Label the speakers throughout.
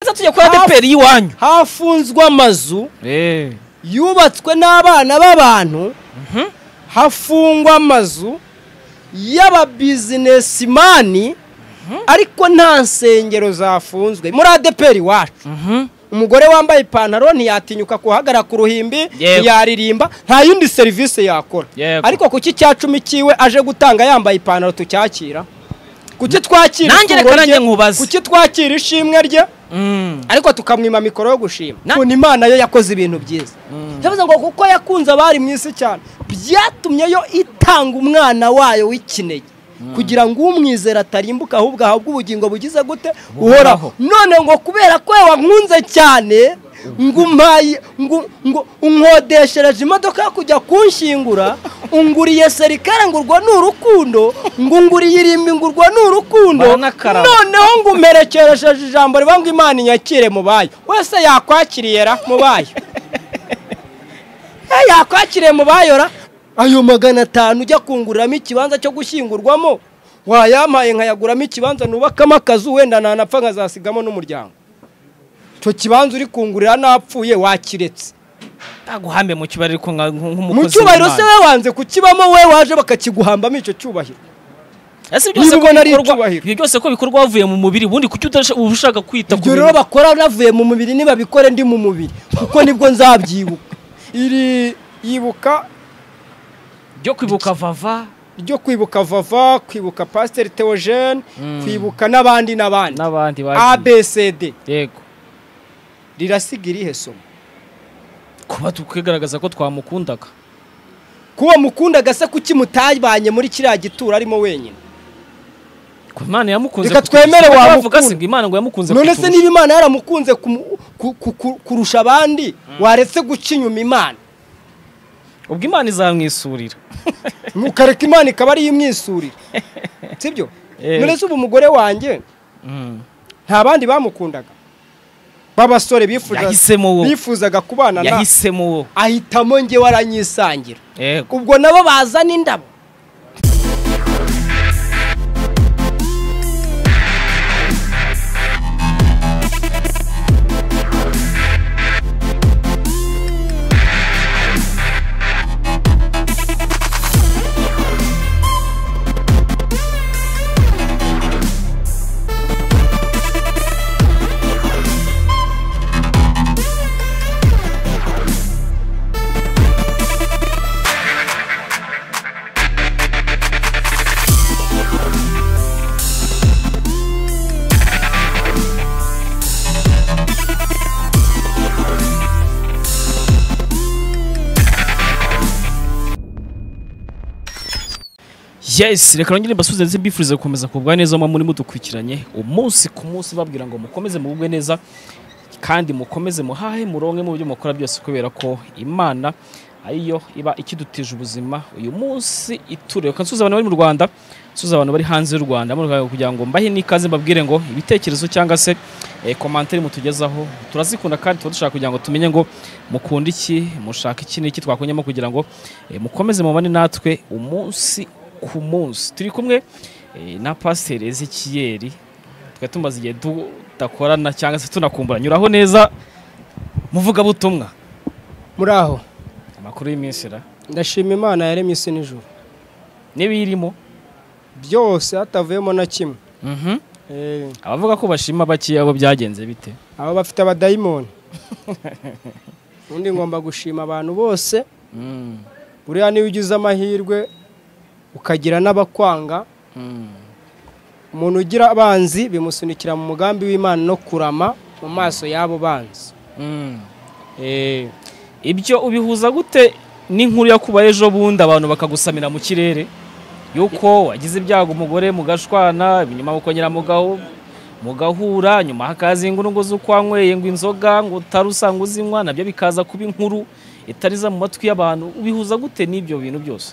Speaker 1: mwiza tujya kuri adeperi y'iwanyu
Speaker 2: hafunzwe amazu yubatswe n'abana b'abantu hafungwa amazu y'ababizinesimani ariko nta nsengero zafunzwe muri adeperi iwacu umugore wambaye ipantaro ntiyatinyuka kuhagara ku ruhimbi
Speaker 1: Yego.
Speaker 2: ntiyaririmba nta yindi serivisi yakora
Speaker 1: Yego.
Speaker 2: ariko kuki icya cumi cyiwe aje gutanga yambaye ipantaro tucyakira kuki twakira
Speaker 1: Nanjye
Speaker 2: itungo
Speaker 1: reka nanjye
Speaker 2: rye?
Speaker 1: nkubaze.
Speaker 2: kuki twakira ishimwe rye
Speaker 1: Mm.
Speaker 2: ariko tukamwima mikoro yo gushima
Speaker 1: Na-
Speaker 2: ukuntu imana yo yakoze ibintu byiza yavuze ngo kuko yakunze abari mu isi cyane byatumye yo itanga umwana wayo w'ikinege kugira ngo umwizera atarimbuka ahubwo ahabwe ubugingo bugize gute uhoraho none ngo kubera ko wankunze cyane ngo umpaye ngo ngo unkodeshereje imodoka yo kujya kunshingura unguriye serikare ngurwa ni urukundo ngo unguriye irimbi ngurwa ni urukundo
Speaker 1: Baranakaraba.
Speaker 2: noneho ngo umerekeresheje ijambo rivuga ngo imana inyakire mu bayo wese yakwakiriye ra mu bayo Eh, yakwakiriye mu bayo ra ayo magana atanu ujya kunguriramo ikibanza cyo gushyingurwamo wayampaye nkayaguramo ikibanza nubakamo akazu wenda nanapfa nkazasigamo n'umuryango icyo kibanza uri kungurira napfuye wakiretse
Speaker 1: Ntaguhambe mu kibariro ariko nka- nk'umukozi
Speaker 2: mu cyubahiro se
Speaker 1: w'Imana.
Speaker 2: we wanze kukibamo we waje bakakiguhambamo icyo cyubahiro
Speaker 1: Ese ibyo byose ko
Speaker 2: Niba ubona ari
Speaker 1: bikorwa-
Speaker 2: icyubahiro.
Speaker 1: ibyo byose ko bikorwa wavuye mu mubiri ubundi kuki utasha- uba ushaka kwita ku
Speaker 2: ibyo rero
Speaker 1: bintu?
Speaker 2: bakora navuye mu mubiri nibabikore ndi mu mubiri kuko nibwo nzabyibuka iri yibuka
Speaker 1: byo kwibuka vava
Speaker 2: ryo kwibuka vava kwibuka pasiteri teogene
Speaker 1: Mm.
Speaker 2: kwibuka n'abandi n'abandi
Speaker 1: n'abandi bagiye
Speaker 2: abcd
Speaker 1: yego
Speaker 2: rirasiga irihe somo
Speaker 1: kuba twigaragaza ko twamukundaga
Speaker 2: kuba mukundaga se kuki mutabanye muri kiriya gituro arimo wenyine
Speaker 1: ko Imana yamukunze
Speaker 2: Reka
Speaker 1: kuturusha.
Speaker 2: twemere
Speaker 1: Bavuga
Speaker 2: wamukunda.
Speaker 1: se ngo Imana ngo yamukunze
Speaker 2: none se
Speaker 1: kuturusha.
Speaker 2: niba imana yaramukunze kumu- ku- ku- ku- kurusha abandi waretse guca inyuma imana
Speaker 1: ubwo Imana izamwisurira
Speaker 2: ukareka imana ikaba ariyo imwisurira sibyo
Speaker 1: Eh.
Speaker 2: none se ubu umugore wanjye
Speaker 1: Mm.
Speaker 2: nta bandi bamukundaga b'abasore bifuzaga
Speaker 1: yahisemo wowe
Speaker 2: bifuzaga kubana na
Speaker 1: yahisemo wowe
Speaker 2: ahitamo njye waranyisangira
Speaker 1: yego
Speaker 2: ubwo nabo bazana indabo
Speaker 1: yes reka nongere mbasubize ndetse mbifurize gukomeza kubwa neza muba muri mudukurikiranye umunsi ku munsi babwira ngo mukomeze mugubwe neza kandi mukomeze muhahe muronke mu byo mukora byose kubera ko imana ariyo iba ikidutije ubuzima uyu munsi itureba reka nsuhuza abantu bari mu rwanda nsuhuza abantu bari hanze y'u rwanda mu rwego kugira ngo mbahe n'ikaze mbabwire ngo ibitekerezo cyangwa se eh, komantere mutugezaho turazikunda kandi tuba dushaka kugira ngo tumenye ngo mukunda iki mushaka iki n'iki twakongemo kugira ngo eh, mukomeze mubane natwe umunsi ku munsi turi kumwe eh, na pasiteri ezekiyeri tukaba tumaze igihe tudakorana cyangwa se tunakumburanya uraho neza muvugabutumwa
Speaker 2: muri aho
Speaker 1: amakuru y'iminsi ra
Speaker 2: ndashima imana yaremye isi n'ijuru
Speaker 1: n'ibiyirimo
Speaker 2: byose hatavuyemo na kimwe
Speaker 1: Mhm.
Speaker 2: Eh,
Speaker 1: abavuga ko bashima bakeya abo byagenze bite
Speaker 2: aba bafite abadayimoni ubundi ngomba gushima abantu bose
Speaker 1: Mm,
Speaker 2: buriya niyo ugize amahirwe ukagira n'abakwanga
Speaker 1: mm.
Speaker 2: umuntu ugira abanzi bimusunikira mu mugambi w'imana no kurama mu maso y'abo banzi
Speaker 1: Mm.
Speaker 2: Eh,
Speaker 1: ibyo ubihuza gute n'inkuru yakubaye ejo bundi abantu bakagusamira mu kirere yuko wagize ibyago umugore mugashwana nyuma mukongera mugahu mugahura nyuma hakaza ingurungu z'ukwanyweye ngo inzoga ngo utari usanga uzinywa nabyo bikaza kuba inkuru itariza mu matwi y'abantu ubihuza gute n'ibyo bintu byose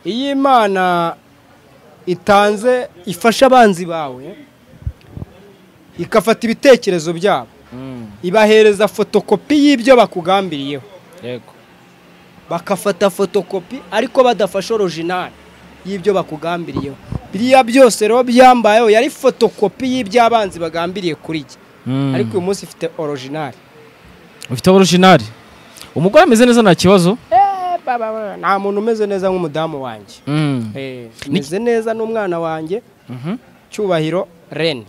Speaker 2: iyo imana itanze ifasha abanzi bawe igafata ibitekerezo byabo ibahereza fotokopi y'ibyo bakugambiriyeho
Speaker 1: yego
Speaker 2: bagafata fotokopi ariko badafashe orojinali y'ibyo bakugambiriyeho biriya byose rero byambayeho yari fotokopi y'ibyo abanzi bagambiriye kuri jye ariko uyu munsi ifite orojinari
Speaker 1: ufite orojinari umugore ameze neza nta kibazo
Speaker 2: nta muntu umeze neza nk'umudamu wanjye Eh, meze neza n'umwana wanjye
Speaker 1: Mhm.
Speaker 2: cyubahiro reni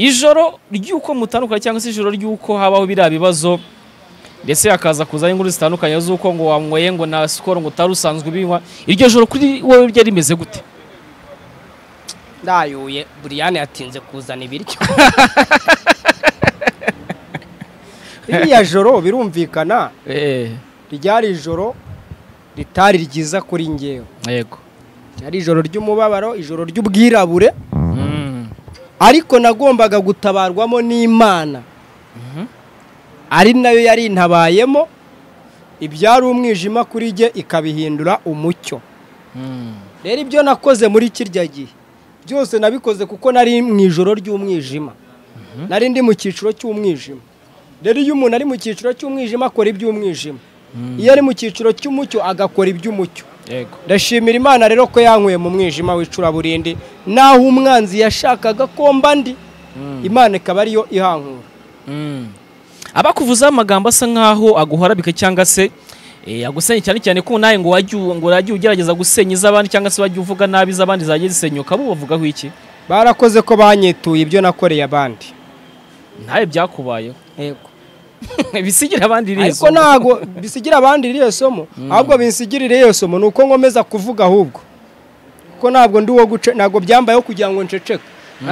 Speaker 1: ijoro ry'uko mutandukanye cyangwa se ijoro ry'uko habaho biriya bibazo ndetse hakaza kuzaho inkuru zitandukanye z'uko ngo wanyweye ngo na sikoro ngo utari usanzwe ubinywa iryo joro kuri wowe ryari rimeze gute
Speaker 2: ndayuye buriyane yatinze kuzana ibiryo iriya joro birumvikana ryari ijoro ritari ryiza kuri ngewe
Speaker 1: yego
Speaker 2: ryari ijoro ry'umubabaro ijoro ry'ubwirabure ariko nagombaga gutabarwamo n'imana ari nayo yari intabayemo ibyari umwijima kuri jye ikabihindura umucyo rero ibyo nakoze muri kirya gihe byose nabikoze kuko nari mu ijoro ry'umwijima nari ndi mu cyiciro cy'umwijima rero iyo umuntu ari mu cyiciro cy'umwijima akora iby'umwijima iyo ari mu cyiciro cy'umucyo agakora iby'umucyo
Speaker 1: yego
Speaker 2: ndashimira imana rero ko yankuye mu mwijima w'icuraburindi naho umwanzi yashakaga ko mba ndi imana ikaba ariyo ihankura
Speaker 1: abakuvuzaho amagambo asa nkaho aguharabika cyangwa se eh, agusenya cyane cyane ko nawe ngo wajya u- ngo wajya ugerageza gusenya iz'abandi cyangwa se wajya uvuga nabi iz'abandi zagiye zisenyuka bo bavugaho iki
Speaker 2: barakoze ko banyetuye ibyo nakoreye abandi
Speaker 1: ntawe byakubayeho
Speaker 2: yego
Speaker 1: bisigira abandi iriya
Speaker 2: ariko ntabwo bisigira abandi iriya somo ahubwo binsigirire iyo somo ni uko nkomeza kuvuga ahubwo kuko ntabwo ndi uwo guce ntabwo byambayeho kugira ngo nceceke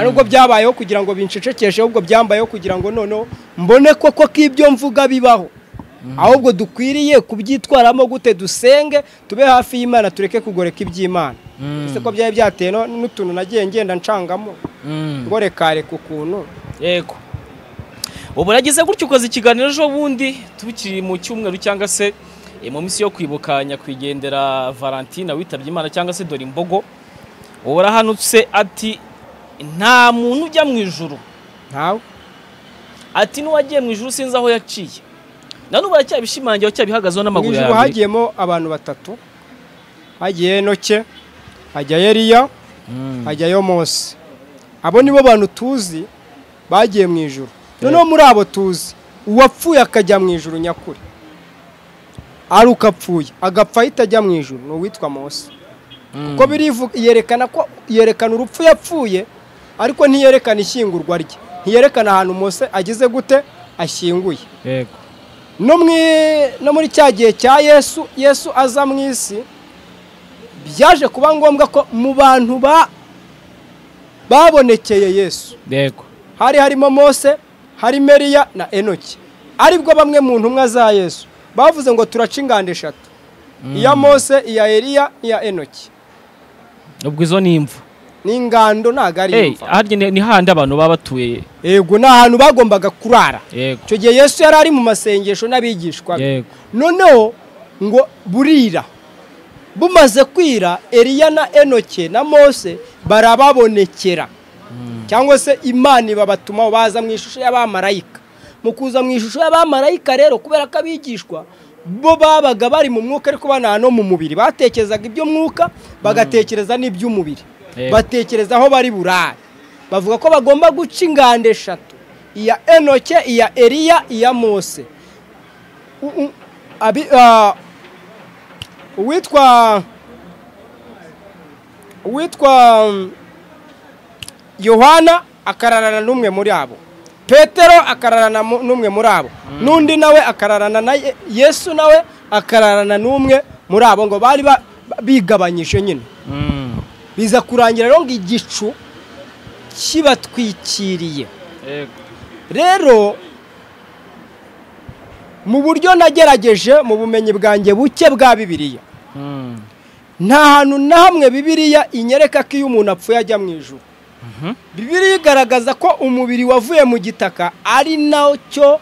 Speaker 2: nubwo byabayeho kugira ngo bincecekeshe ahubwo byambayeho kugira ngo noneho mbone koko ko ibyo mvuga bibaho ahubwo dukwiriye kubyitwaramo gute dusenge tube hafi y'imana tureke kugoreka iby'imana ese ko byari byatewe no- n'utuntu nagiye ngenda ncangamo ngo rekareka ukuntu
Speaker 1: yego ubu urageze gutyo ukoze ikiganiro ejo bundi tukiri mu cyumweru cyangwa se eh, mu minsi yo kwibuka nyakwigendera valentine witabye imana cyangwa se dore imbogo ubu urahanutse ati nta muntu ujya mu ijuru
Speaker 2: ntawe
Speaker 1: ati n'uwagiye mu ijuru sinzi aho yaciye na n'ubu aracyabishimangira aracyabihagazeho
Speaker 2: mu
Speaker 1: n'amaguru
Speaker 2: ijuru
Speaker 1: yawe
Speaker 2: hagiyemo abantu batatu hagiye henoke hajya eliya hajyayo mose abo nibo bantu tuzi bagiye mu ijuru noneho muri abo tuzi uwapfuye akajya mu ijuru nyakuri ari ukapfuye agapfa ahita ajya mu ijuru ni uwitwa mose kuko birivu- yerekana ko yerekana urupfu yapfuye ariko ntiyerekana ishyingurwa rye ntiyerekana ahantu mose ageze gute ashyinguye
Speaker 1: yego
Speaker 2: no mwi- no muri cya gihe cya yesu yesu aza mu isi byaje kuba ngombwa ko mu bantu ba babonekeye yesu
Speaker 1: yego
Speaker 2: hari harimo mose harimo eriya na enoki aribwo bamwe mu ntumwa za yesu bavuze ngo turaca inganda eshatu iya mose iya eriya iya enoki
Speaker 1: ubwo izo ni imvu
Speaker 2: n'ingando ntabwo ari
Speaker 1: Eh,
Speaker 2: imva
Speaker 1: harya ni- ni handi abantu baba batuye
Speaker 2: yego ni ahantu bagombaga kurara
Speaker 1: yego
Speaker 2: icyo gihe yesu yari ari mu masengesho n'abigishwa be
Speaker 1: yego
Speaker 2: noneho ngo burira bumaze kwira eliya na enoke na mose barababonekera cyangwa se imana ibabatumaho baza mu ishusho y'abamarayika mu kuza mu ishusho y'abamarayika rero kubera ko abigishwa bo babaga bari mu mwuka ariko banaha no mu mubiri batekerezaga iby'umwuka bagatekereza n'iby'umubiri
Speaker 1: Yego.
Speaker 2: batekereza aho bari burare bavuga ko bagomba guca inganda eshatu iya enoke iya eliya iya mose U- u- abi- ah, uwitwa uwitwa mm, yohana akararana n'umwe muri abo petero akararana mu- n'umwe muri abo n'undi nawe akararana na Ye- yesu nawe akararana n'umwe muri abo ngo bari ba- ba- bigabanyije nyine
Speaker 1: Mm.
Speaker 2: biza kurangira rero ngo igicu kibatwikiriye
Speaker 1: yego
Speaker 2: rero mu buryo nagerageje mu bumenyi bwanjye buke bwa bibiliya
Speaker 1: Mm.
Speaker 2: nta hantu na hamwe bibiliya inyereka ko iyo umuntu apfuye ajya mu ijuru bibiliya igaragaza ko umubiri wavuye mu gitaka ari nacyo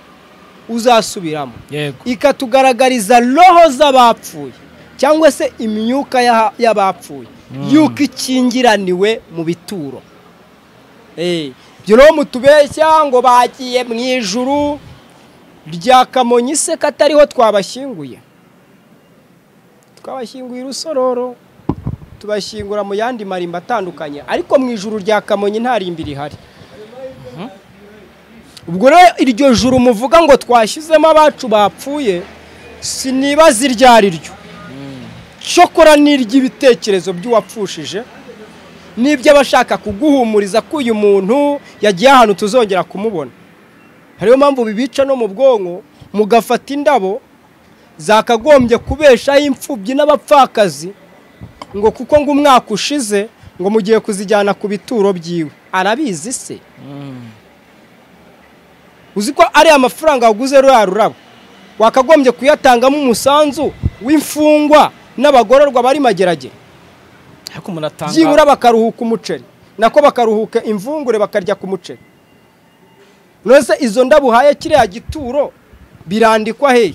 Speaker 2: uzasubiramo
Speaker 1: yego
Speaker 2: ikatugaragariza roho z'abapfuye cyangwa se imyuka y'aha- y'abapfuye yuko ikingiraniwe mu bituro Eh, ibyo rero mutubeshya ngo bagiye mu ijuru rya kamonyi se katariho twabashyinguye twabashyinguye i rusororo tubashyingura mu yandi marimba atandukanye ariko mu ijuru rya kamonyi nta rimbi rihari ubwo rero iryo joro muvuga ngo twashyizemo abacu bapfuye sinibaza iryo ari ryo cyokora n'iry'ibitekerezo by'uwapfushije n'iby'abashaka kuguhumuriza ko uyu muntu yagiye ahantu tuzongera kumubona hariyo mpamvu bibica no mu bwonko mugafata indabo zakagombye kubeshaho imfubyi n'abapfakazi ngo kuko ngo umwaka ushize ngo mugiye kuzijyana ku bituro byiwe arabizi se uzi ko ari amafaranga waguze ruriya rurabo wakagombye kuyatangamo umusanzu w'imfungwa n'abagororwa bari mageragere
Speaker 1: ariko umuntu atanga
Speaker 2: byibura bakaruhuka umuceri nako bakaruhuka imvungure bakarya ku muceri none se izo ndabo uhaye kiriya gituro birandikwa hehe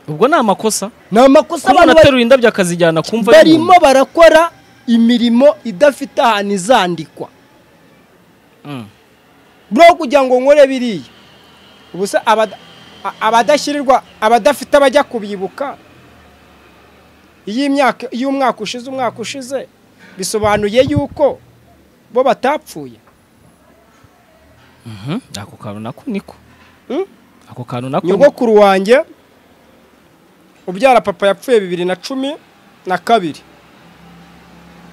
Speaker 1: ubwo ni amakosa
Speaker 2: ni amakosa
Speaker 1: umuntu
Speaker 2: abantu bari-
Speaker 1: aterura indabyo akazijyana kumva ari
Speaker 2: barimo
Speaker 1: umuntu.
Speaker 2: barakora imirimo idafite ahantu izandikwa
Speaker 1: Mm.
Speaker 2: bro kugira ngo nkore biriya ubusa abada- a- abadashyirirwa abadafite abajya kubibuka iyi myaka iyo umwaka ushize umwaka ushize bisobanuye yuko bo batapfuye
Speaker 1: Mhm, ako kantu nako niko
Speaker 2: Mm?
Speaker 1: ako kantu nako niko.
Speaker 2: nyogokuru wanjye ubyara papa yapfuye bibiri na cumi na kabiri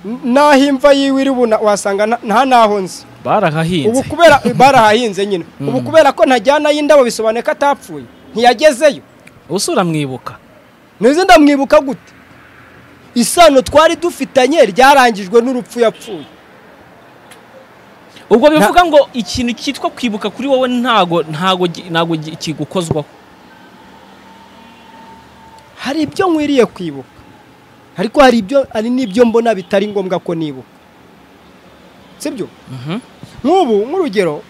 Speaker 2: N- n'aho imva yiwe iri ubu na- wasanga nta- nta n'aho nzi ubu
Speaker 1: barahahinze
Speaker 2: kubera barahahinze nyine ubu kubera ko ntajyanayo indabo bisobanuye ko atapfuye ntiyagezeyo
Speaker 1: usura mwibuka
Speaker 2: ntuzi ndamwibuka gute isano twari dufitanye ryarangijwe n'urupfu yapfuye
Speaker 1: ubwo bivuga ngo ikintu cyitwa kwibuka kuri wowe ntago ntago gi- ntago gi- kigukozwaho
Speaker 2: hari ibyo nkwiriye kwibuka ariko hari ibyo hari n'ibyo mbona bitari ngombwa ko nibuka sibyo
Speaker 1: Mhm.
Speaker 2: nk'ubu nk'urugero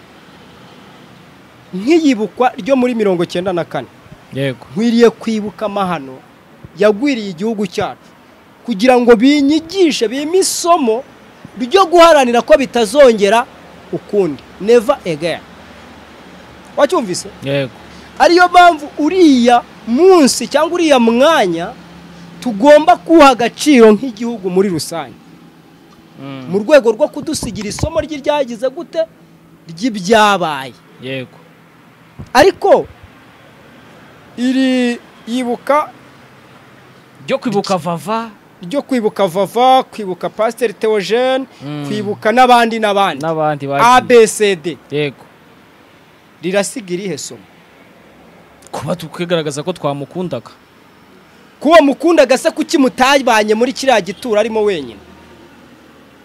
Speaker 2: nk'iyibukwa ryo muri mirongo icyenda na kane
Speaker 1: yego
Speaker 2: nkwiriye kwibuka amahano yagwiriye igihugu cyacu kugira ngo binyigishe bime isomo ryo guharanira ko bitazongera ukundi neva again wacyumvise
Speaker 1: yego
Speaker 2: ariyo mpamvu uriya munsi cyangwa uriya mwanya tugomba kuwuha agaciro nk'igihugu muri rusange
Speaker 1: Mm,
Speaker 2: mu rwego rwo kudusigira isomo ry'iryagize gute ry'ibyabaye
Speaker 1: yego
Speaker 2: ariko iri yibuka
Speaker 1: byo kwibuka vava
Speaker 2: ryo kwibuka vava kwibuka pasiteri teogene
Speaker 1: Mm.
Speaker 2: kwibuka n'abandi n'abandi
Speaker 1: n'abandi bagiye
Speaker 2: abcd
Speaker 1: yego
Speaker 2: rirasiga irihe somo
Speaker 1: kuba twigaragaza ko twamukundaga
Speaker 2: kuba mukundaga se kuki mutabanye muri kiriya gituro arimo wenyine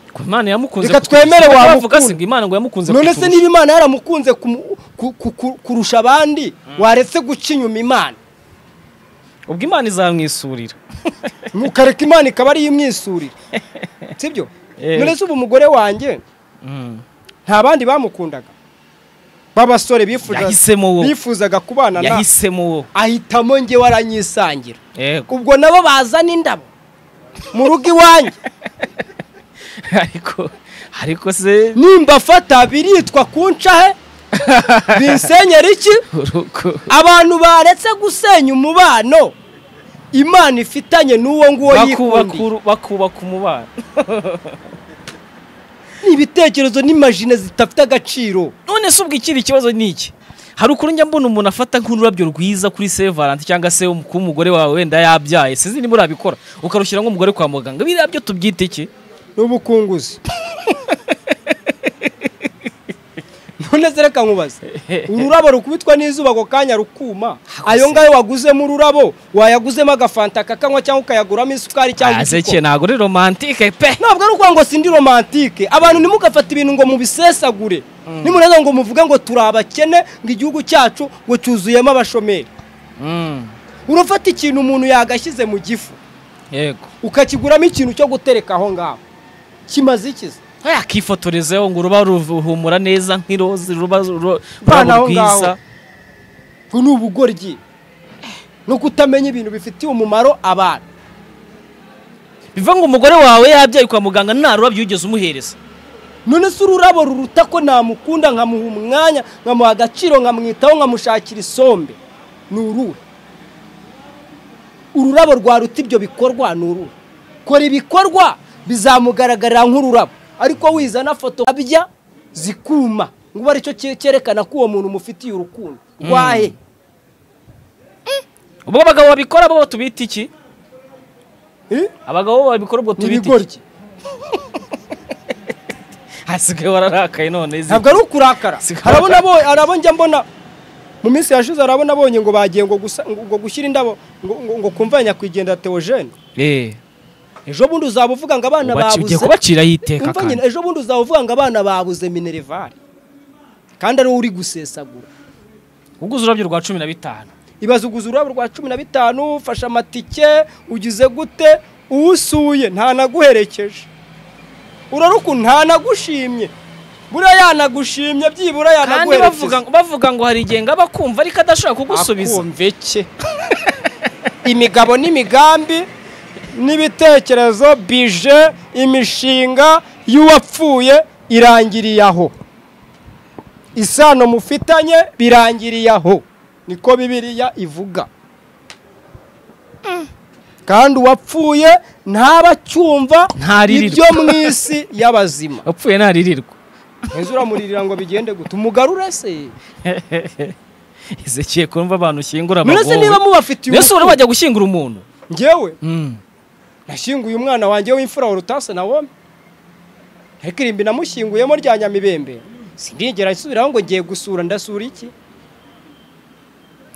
Speaker 1: ko Imana yamukunze
Speaker 2: Reka
Speaker 1: kuturusha.
Speaker 2: twemere
Speaker 1: Bavuga
Speaker 2: wamukunda.
Speaker 1: se ngo Imana ngo yamukunze
Speaker 2: none se
Speaker 1: kuturusha.
Speaker 2: niba imana yaramukunze kumu- ku- ku- ku- kurusha abandi waretse guca inyuma imana
Speaker 1: ubwo Imana izamwisurira
Speaker 2: ukareka imana ikaba ariyo imwisurira sibyo
Speaker 1: Eh.
Speaker 2: none se ubu umugore wanjye
Speaker 1: Mm.
Speaker 2: nta bandi bamukundaga b'abasore bifuzaga
Speaker 1: yahisemo wowe
Speaker 2: bifuzaga kubana na
Speaker 1: yahisemo wowe
Speaker 2: ahitamo njye waranyisangira
Speaker 1: yego
Speaker 2: ubwo nabo bazana indabo mu rugo iwanjye
Speaker 1: ariko ariko se
Speaker 2: nimbafata biritwa kuncahe binsenyera iki
Speaker 1: urugo
Speaker 2: abantu baretse gusenya umubano imana ifitanye n'uwo nguwo
Speaker 1: bakubaka
Speaker 2: yikundi
Speaker 1: uru- bakubaka umubano
Speaker 2: ni ibitekerezo n'imajine zidafite agaciro
Speaker 1: none se ubwo ikindi kibazo ni iki hari ukuntu njya mbona umuntu afata nk'ururabyo rwiza kuri se valante cyangwa se um- kuba umugore wawe wenda yabyaye sinzi niba urabikora ukarushyira nk'umugore kwa muganga biriya byo tubyite iki
Speaker 2: n'ubukunguzi none se reka nkubaze ururabo rukubitwa n'izuba ako kanya rukuma ayo ngayo waguzemo ururabo wayaguzemo agafanta kakanywa cyangwa ukayaguramo isukari cyangwa
Speaker 1: azeke ntabwo ari romantike pe
Speaker 2: ntabwo ari ukuvuga ngo sindi romantike abantu ntimugafate ibintu ngo mubisesagure nimureza ngo muvuge ngo turi abakene ngo igihugu cyacu ngo cyuzuyemo abashomeri
Speaker 1: Mm,
Speaker 2: urafata ikintu umuntu yagashyize mu gifu
Speaker 1: yego
Speaker 2: ukakiguramo ikintu cyo gutereka aho ngaho kimaze ikiza
Speaker 1: yakifotorezeho ngo uruba ruhumura neza nk'iroze ruba ru-
Speaker 2: Bana
Speaker 1: ururabo
Speaker 2: aho
Speaker 1: rwiza
Speaker 2: ngaho. ngo ni ubugoryi no kutamenya ibintu bifitiye umumaro abantu
Speaker 1: biva ngo umugore wawe yabyaye kwa muganga nta rurabyo wigeze umuhereza
Speaker 2: none se ururabo ruruta ko namukunda nkamuha umwanya nkamuha agaciro nkamwitaho nkamushakira isombe ni uruhe ururabo rwaruta ibyo bikorwa ni uruhe kora ibikorwa bizamugaragarira nk'ururabo ariko wizana foto abya zikuma ngo ubu aricyo cye- cyerekana ko uwo muntu umufitiye urukundo rwahe
Speaker 1: ubwo abagabo babikora bo tubita iki
Speaker 2: Eh?
Speaker 1: abagabo babikora ubwo
Speaker 2: ni
Speaker 1: tubita iki
Speaker 2: ibigoryi
Speaker 1: hasigaye wararakaye none izi
Speaker 2: ntabwo ari ukurakara
Speaker 1: Si kurakara.
Speaker 2: harabona abo harabo njya mbona mu minsi yashize harabona abonye ngo bagiye ngo gusa ngo ngo gushyira indabo ngo ngo- ngo kumva nyakwigendera Theogene
Speaker 1: eh
Speaker 2: ejo bundi uzaba uvuga ngo abana
Speaker 1: ubaci- ugiye
Speaker 2: babuze
Speaker 1: kubaciraho iteka
Speaker 2: Umva nyine
Speaker 1: kandi
Speaker 2: ejo bundi uzaba uvuga ngo abana babuze minerivare kandi ari wowe uri gusesagura
Speaker 1: uguze ururabyo rwa cumi na bitanu
Speaker 2: ibaze uguze ururabo rwa cumi na bitanu ufashe amatike ugize gute uwusuye ntanaguherekeje uraruku ntanagushimye buriya yanagushimye byibura
Speaker 1: kandi
Speaker 2: yanaguherekeje
Speaker 1: bavuga bavuga ngo hari igihe ngaba akumva ariko adashobora kugusubiza
Speaker 2: akumveke imigabo n'imigambi n'ibitekerezo bije imishinga y'uwapfuye irangiriye aho isano mufitanye birangiriye aho niko bibiliya ivuga kandi uwapfuye ntaba acyumva
Speaker 1: Ntaririrwa.
Speaker 2: ibyo mu isi y'abazima
Speaker 1: wapfuye ntaririrwa
Speaker 2: heza uramuririra ngo bigende gute umugarure se
Speaker 1: izekiye kumva abantu ushyingura
Speaker 2: murese
Speaker 1: abagowe
Speaker 2: niba mubafitiye
Speaker 1: niyo ubona
Speaker 2: urukundo,
Speaker 1: bajya gushyingura umuntu
Speaker 2: njyewe nashyinguye umwana wanjye w'imfura urutase na wome ariko irimbi namushyinguyemo rya nyamibembe sindigera nsubiraho ngo ngiye gusura ndasura iki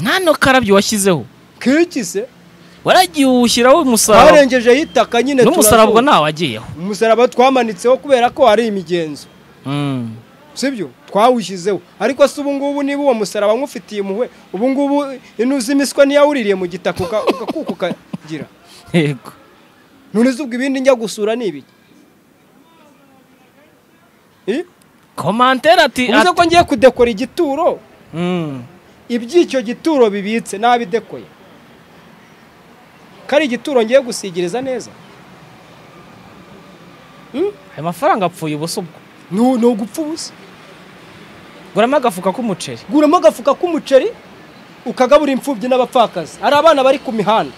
Speaker 1: nta no karabyo washyizeho
Speaker 2: kiki se
Speaker 1: waragiye uwushyiraho umusaraba
Speaker 2: twarengejeho itaka nyine
Speaker 1: n'umusaraba ubwo
Speaker 2: turazura.
Speaker 1: ntawe wagiyeho
Speaker 2: umusaraba twamanitseho kubera ko hari imigenzo sibyo twawushyizeho ariko se ubu ngubu niba uwo musaraba nk'ufitiye impuhwe ubu ngubu inuzi imiswa niyawuririye mu gitaka uka- ugakuka ukagira
Speaker 1: yego
Speaker 2: none se ubwo ibindi njya gusura ni ibiki Eh?
Speaker 1: komantere ati
Speaker 2: uvuze
Speaker 1: ati-
Speaker 2: ko ngiye kudekora igituro
Speaker 1: Mm.
Speaker 2: iby'icyo gituro bibitse nabidekoye ko ari igituro ngiye gusigiriza neza
Speaker 1: ayo mafaranga apfuye ubusa ubwo
Speaker 2: ni ni ugupfa ubusa
Speaker 1: guramo agafuka k'umuceri
Speaker 2: guramo agafuka k'umuceri ukagabura imfubyi n'abapfakazi hari abana bari ku mihanda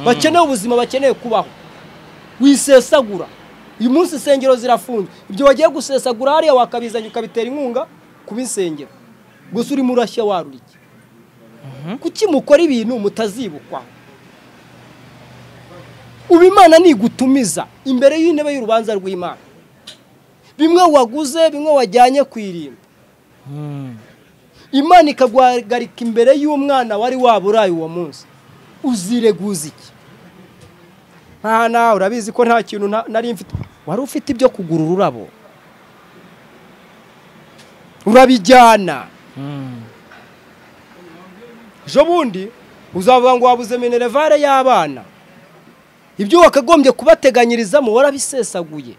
Speaker 2: bakeneye ubuzima bakeneye kubaho wisesagura uyu munsi insengero zirafunze ibyo wagiye gusesagura hariya wakabizanye ukabitera inkunga kuba insengero gusa urimo urashya warurike kuki mukora ibintu mutazibukwaho ubu imana nigutumiza imbere y'intebe y'urubanza rw'imana bimwe waguze bimwe wajyanye ku irimbi imana ikaguhagarika imbere y'umwana wari waburaye uwo munsi uzireguza iki nta nawe urabizi ko nta kintu nta- nari mfite wari ufite ibyo kugura ururabo urabijyana ejo bundi uzavuga ngo wabuze minerevare y'abana ibyo wakagombye kubateganyirizamo warabisesaguye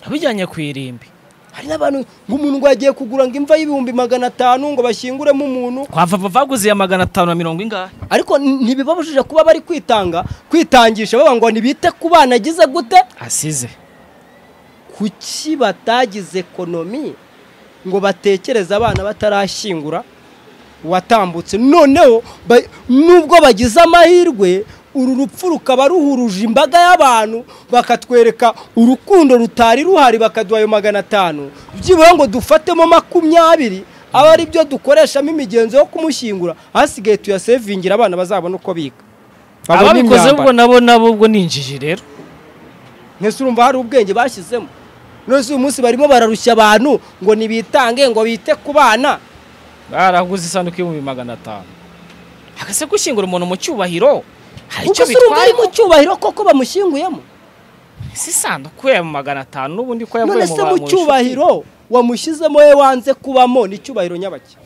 Speaker 1: abijyanye ku irimbi
Speaker 2: hari n'abantu nk'umuntu ngo yagiye kugura ngo imva y'ibihumbi magana atanu ngo bashyinguremo umuntu
Speaker 1: kwava baguze iya magana atanu na mirongo ingahe
Speaker 2: ariko n- ntibibabujije kuba bari kwitanga kwitangisha bavuga ngo ntibite ku bana agize gute
Speaker 1: asize
Speaker 2: kuki batagize ekonomi ngo batekereze abana batarashyingura uwatambutse noneho ba- nubwo bagize amahirwe uru rupfu rukaba ruhuruje imbaga y'abantu bakatwereka urukundo rutari ruhari bakaduha ayo magana atanu byibura ngo dufatemo makumyabiri aba ari byo dukoreshamo imigenzo yo kumushyingura hasigaye tuyasevingira abana bazabona uko biga babone
Speaker 1: ababikoze
Speaker 2: imyambaro.
Speaker 1: ubwo nabo nabo ubwo ni injiji rero
Speaker 2: mwese urumva hari ubwenge bashyizemo none se uyu munsi barimo bararushya abantu ngo ntibitange ngo bite ku bana
Speaker 1: baraguze isanduku y'ibihumbi magana atanu agase gushyingura umuntu mu cyubahiro hari
Speaker 2: ubwo
Speaker 1: icyo
Speaker 2: se urumva ari
Speaker 1: bitwaye
Speaker 2: mu cyubahiro koko bamushyinguyemo
Speaker 1: si isanduku ya magana atanu n'ubundi ko yavuye
Speaker 2: none
Speaker 1: mu
Speaker 2: se
Speaker 1: bantu
Speaker 2: mu
Speaker 1: inshuti.
Speaker 2: cyubahiro wamushyizemo we wanze kubamo ni icyubahiro nyabaki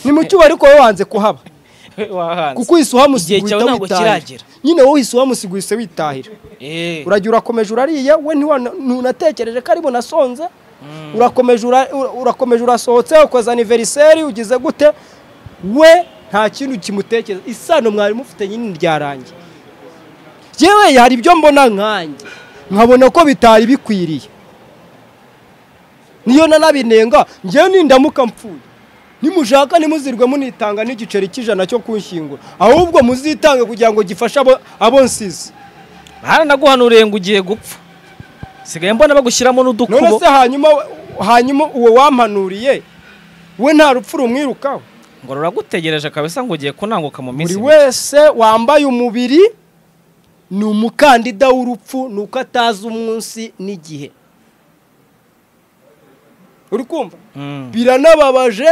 Speaker 2: ni mu cyubahiro ko we wanze kuhaba
Speaker 1: wahanze
Speaker 2: kuko uhise uhamusiga
Speaker 1: Igihe
Speaker 2: uhita
Speaker 1: cyawe ntabwo
Speaker 2: witahira
Speaker 1: kiragera.
Speaker 2: nyine wowe uhise uhamusiga uhise witahira
Speaker 1: Eh,
Speaker 2: uragira urakomeje urariye we ntiwana- ntunatekereje ko ari bunasonze urakomeje ura- ura- urakomeje urasohotse ukoze aniveriseri ugize gute we nta kintu kimutekereza isano mwari mufite nyine ryarangiye yewe hari ibyo mbona nkanjye nkabona ko bitari bikwiriye niyo nanabinenga njyewe nindamuka mpfuye nimushaka ntimuzirwe munitanga n'igiceri cy'ijana cyo kunshyingura ahubwo muzitange kugira ngo gifashe abo, abo nsize
Speaker 1: baranaguhanuriye ngo ugiye gupfa sigaye mbona bagushyiramo n'udukubo
Speaker 2: none se hanyuma hanyuma uwo wampanuriye we nta rupfu rumwirukaho
Speaker 1: ngo ruragutegereje akabesa ngo ugiye kunanguka mu minsi
Speaker 2: buri
Speaker 1: mike.
Speaker 2: wese wambaye umubiri ni umukandida w'urupfu ni uko atazi umunsi n'igihe uri kumva
Speaker 1: Mm.
Speaker 2: biranababaje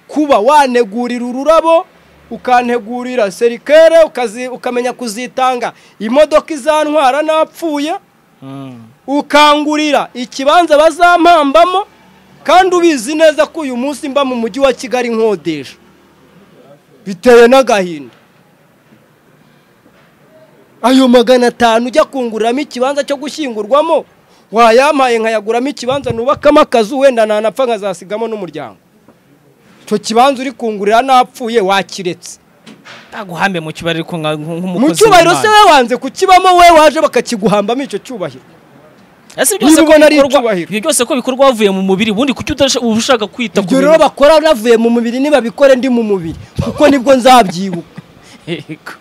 Speaker 2: kuba wanegurira ururabo ukantegurira serikere ukazi- ukamenya kuzitanga imodoka izantwara napfuye
Speaker 1: Mm.
Speaker 2: ukangurira ikibanza bazampambamo kandi ubizi neza ko uyu munsi mba mu mujyi wa kigali nkodesha biteye n'agahinda ayo magana atanu ujya kunguriramo ikibanza cyo gushyingurwamo wayampaye nkayaguramo ikibanza nubakamo akazu wenda nanapfa nkazasigamo n'umuryango icyo kibanza uri kungurira napfuye wakiretse
Speaker 1: Naguhambe mu cyubahiro ariko nka- nk-
Speaker 2: mu
Speaker 1: nk'umukozi
Speaker 2: cyubahiro se
Speaker 1: w'Imana.
Speaker 2: we wanze kukibamo we waje bakakiguhambamo icyo cyubahiro
Speaker 1: Ese ibyo
Speaker 2: niba
Speaker 1: byose ko
Speaker 2: ubona ari
Speaker 1: bikorwa-
Speaker 2: icyubahiro.
Speaker 1: ibyo byose ko bikorwa wavuye mu mubiri ubundi kuki utarasha- uba ushaka kwita ku
Speaker 2: ibyo rero
Speaker 1: bintu-
Speaker 2: bakora navuye mu mubiri nibabikore ndi mu mubiri kuko nibwo nzabyibuka
Speaker 1: Yego.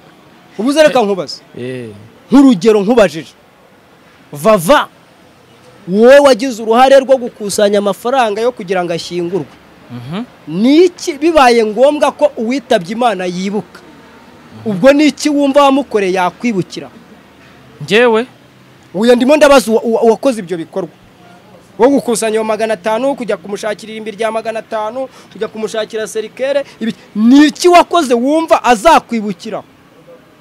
Speaker 2: ubu uze reka nkubaze
Speaker 1: Eh.
Speaker 2: nk'urugero nkubajije vava wowe wagize uruhare rwo gukusanya amafaranga yo kugira ngo ashyingurwe
Speaker 1: Mhm.
Speaker 2: niki bibaye ngombwa ko uwitabye imana yibuka ubwo niki wumva wamukoreye yakwibukira
Speaker 1: njyewe
Speaker 2: uyu ndimo ndabaza uwa- uwa- uwakoze ibyo bikorwa wo gukusanya ayo magana atanu kujya kumushakira irimbi rya magana atanu kujya kumushakira serikere ibi- ni iki wakoze wumva azakwibukira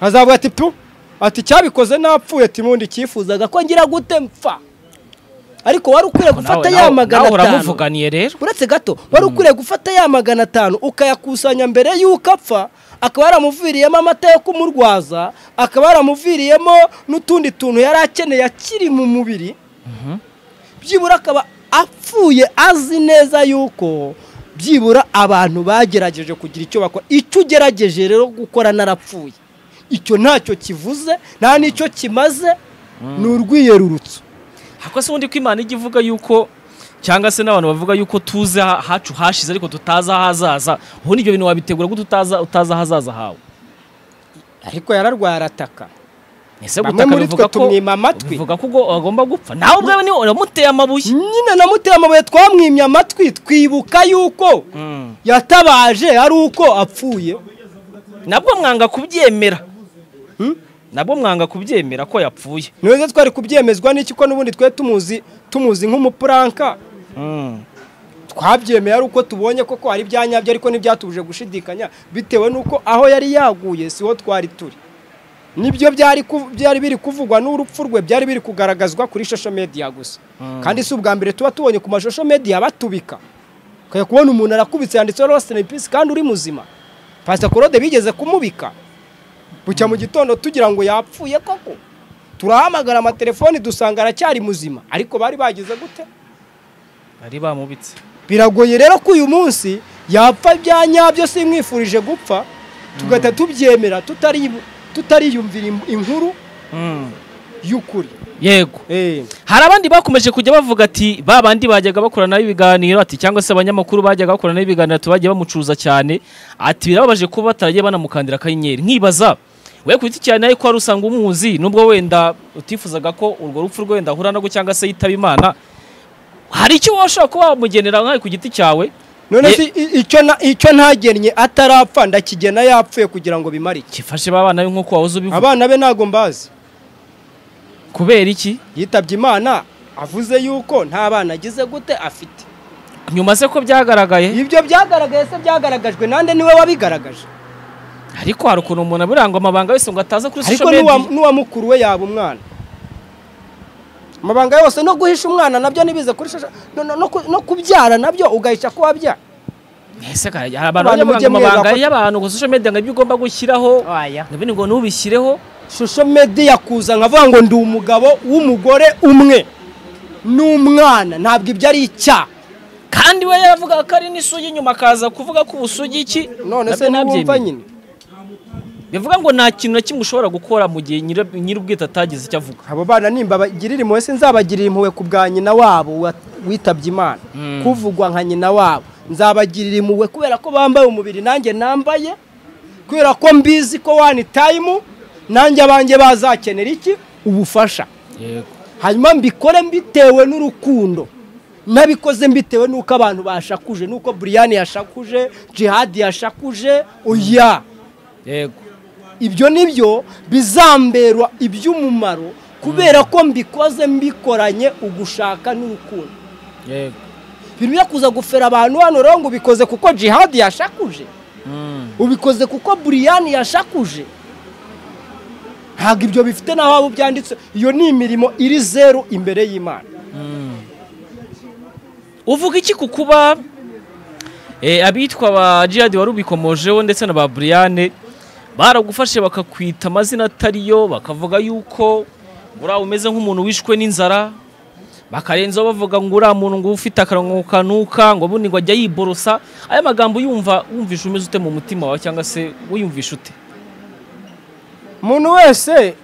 Speaker 2: azavuga ati tu ati cyabikoze napfuye ati mundi cyifuzaga ko ngira gute mpfa ariko wari ukwiye gufata
Speaker 1: Nawe-
Speaker 2: ya
Speaker 1: nawe-
Speaker 2: magana
Speaker 1: nawe
Speaker 2: atanu
Speaker 1: uramuvuganiye rero
Speaker 2: uretse gato wari ukwiye gufata ya magana atanu ukayakusanya mbere y'uko apfa akaba yaramuviriyemo amata yo kumurwaza akaba yaramuviriyemo n'utundi tuntu yari akeneye akiri mu mubiri byibura akaba apfuye azi neza yuko byibura abantu bagerageje kugira icyo bakora icyo ugerageje rero gukora narapfuye icyo ntacyo kivuze nta n'icyo kimaze ni urwiyerurutso
Speaker 1: Ako se ubundi ko Imana ijya ivuga yuko cyangwa se n'abantu bavuga yuko tuzi aha- hacu hashize ariko tutazi ahazaza ubundi ibyo bintu wabitegura ko tutaza utazi ahazaza hawe
Speaker 2: ariko yararwaye arataka
Speaker 1: ese
Speaker 2: Bamwe
Speaker 1: gutaka
Speaker 2: muri twe
Speaker 1: bivuga ko
Speaker 2: tumwima amatwi.
Speaker 1: bivuga ko ubwo agomba gupfa nawe ubwawe niwe uramuteye amabuye
Speaker 2: nyine namuteye amabuye twamwimye amatwi twibuka yuko yatabaje ari uko apfuye
Speaker 1: nabwo mwanga kubyemera nabwo mwanga kubyemera ko yapfuye
Speaker 2: ntiweze twari kubyemezwa n'iki ko n'ubundi twe tumuzi tumuzi nk'umupuranka twabyemeye ari uko tubonye koko hari ibyanyabyo ariko ntibyatubuje gushidikanya bitewe n'uko aho yari yaguye siho twari turi nibyo byari ku- byari biri kuvugwa n'urupfu rwe byari biri kugaragazwa kuri social media gusa kandi si ubwa mbere tuba tubonye ku mashusho media batubika ukajya kubona umuntu arakubitse yanditseho lost in peace kandi uri muzima pasita claude bigeze kumubika bucya mu gitondo tugira ngo yapfuye koko turahamagara amatelefoni dusanga aracyari muzima ariko bari bagize gute
Speaker 1: bari bamubitse
Speaker 2: biragoye rero ko uyu munsi yapfa ibya nyabyo simwifurije gupfa tugahita tubyemera tutari tutariyumvira im- inkuru y'ukuri
Speaker 1: yego
Speaker 2: Eh,
Speaker 1: hari abandi bakomeje kujya bavuga ati ba bandi bajyaga bakoranaho ibiganiro ati cyangwa se abanyamakuru bajyaga bakoranaho ibiganiro ati bagiye bamucuza cyane ati birababaje kuba bataragiye banamukandira akanyenyeri nkibaza we ku giti cyane ariko wari usanga umuzi nubwo wenda utifuzaga ko urwo rupfu rwe wenda ahura nabwo cyangwa se yitaba imana hari icyo washobora kuba wamugenera nkawe ku giti cyawe
Speaker 2: none
Speaker 1: Ye-
Speaker 2: se i- icyo na- icyo ntagennye atarapfa ndakigena yapfuye kugira ngo bimare iki
Speaker 1: kifashe ba bana be nk'uko wahoze ubivuga
Speaker 2: abana be ntago mbazi
Speaker 1: kubera iki
Speaker 2: yitabye imana avuze yuko nta bana agize gute afite
Speaker 1: nyuma se ko byagaragaye
Speaker 2: ibyo byagaragaye se byagaragajwe nande niwe wabigaragaje
Speaker 1: ariko hari ukuntu umuntu abirangwa amabanga yose ngo ataza kuri
Speaker 2: ariko
Speaker 1: social media
Speaker 2: n'uwa- n'uwa mukuru we yaba umwana amabanga yose no guhisha umwana nabyo ntibize kuri shasha no- no- no ku- no kubyara nabyo ugahisha ko wabyara
Speaker 1: ese kare hari abantu
Speaker 2: Abantu
Speaker 1: bajya
Speaker 2: mujye
Speaker 1: banga amabanga
Speaker 2: mwega ko-
Speaker 1: y'abantu ngo social media ngo ibyo ugomba gushyiraho nabindi ngo ntubishyireho
Speaker 2: shusho medi yakuza nkavuga ngo ndi umugabo w'umugore umwe n'umwana ntabwo ibyo ari icyaha
Speaker 1: kandi we yaravugaga ko ari n'isugi nyuma akaza kuvuga ko ubusugi iki
Speaker 2: none se
Speaker 1: Nabyo
Speaker 2: ntiwumva
Speaker 1: nabyemeye.
Speaker 2: nyine
Speaker 1: bivuga ngo nta kintu na kimwe ushobora gukora mu gihe nyiri- nyir'ubwite atagize icyo avuga
Speaker 2: abo bana nimba bagirira impuhwe sinzabagirira impuhwe ku bwa nyina wabo wa- witabye imana kuvugwa nka nyina wabo nzabagirira impuhwe kubera ko bambaye umubiri nanjye nambaye kubera ko mbizi ko wani tayimu nanjye abanjye bazakenera iki ubufasha hanyuma mbikore mbitewe n'urukundo nabikoze mbitewe n'uko abantu bashakuje n'uko buriyani yashakuje jihadi yashakuje oya
Speaker 1: yego
Speaker 2: ibyo ni byo bizamberwa iby'umumaro kubera ko mbikoze mbikoranye ugushaka n'urukundo
Speaker 1: yego
Speaker 2: birimo kuza gufera abantu hano rero ngo ubikoze kuko jihadi yashakuje
Speaker 1: Mm.
Speaker 2: ubikoze kuko buriyani yashakuje ntabwo ibyo bifite n'aho waba byanditse iyo ni imirimo iri zeru imbere y'imana
Speaker 1: uvuga iki ku kuba eh, abitwa ba jihadi wari ubikomojeho ndetse na ba buriyane baragufashe bakakwita amazina atariyo bakavuga yuko uriya umeze nk'umuntu wishwe n'inzara bakarenzaho bavuga ngo uriya muntu ngo ufite akarango kanuka ngo bundi ngo ajya yiborosa aya magambo yumva wumvisha umeze ute mu mutima wawe cyangwa se wiyumvisha ute
Speaker 2: umuntu wese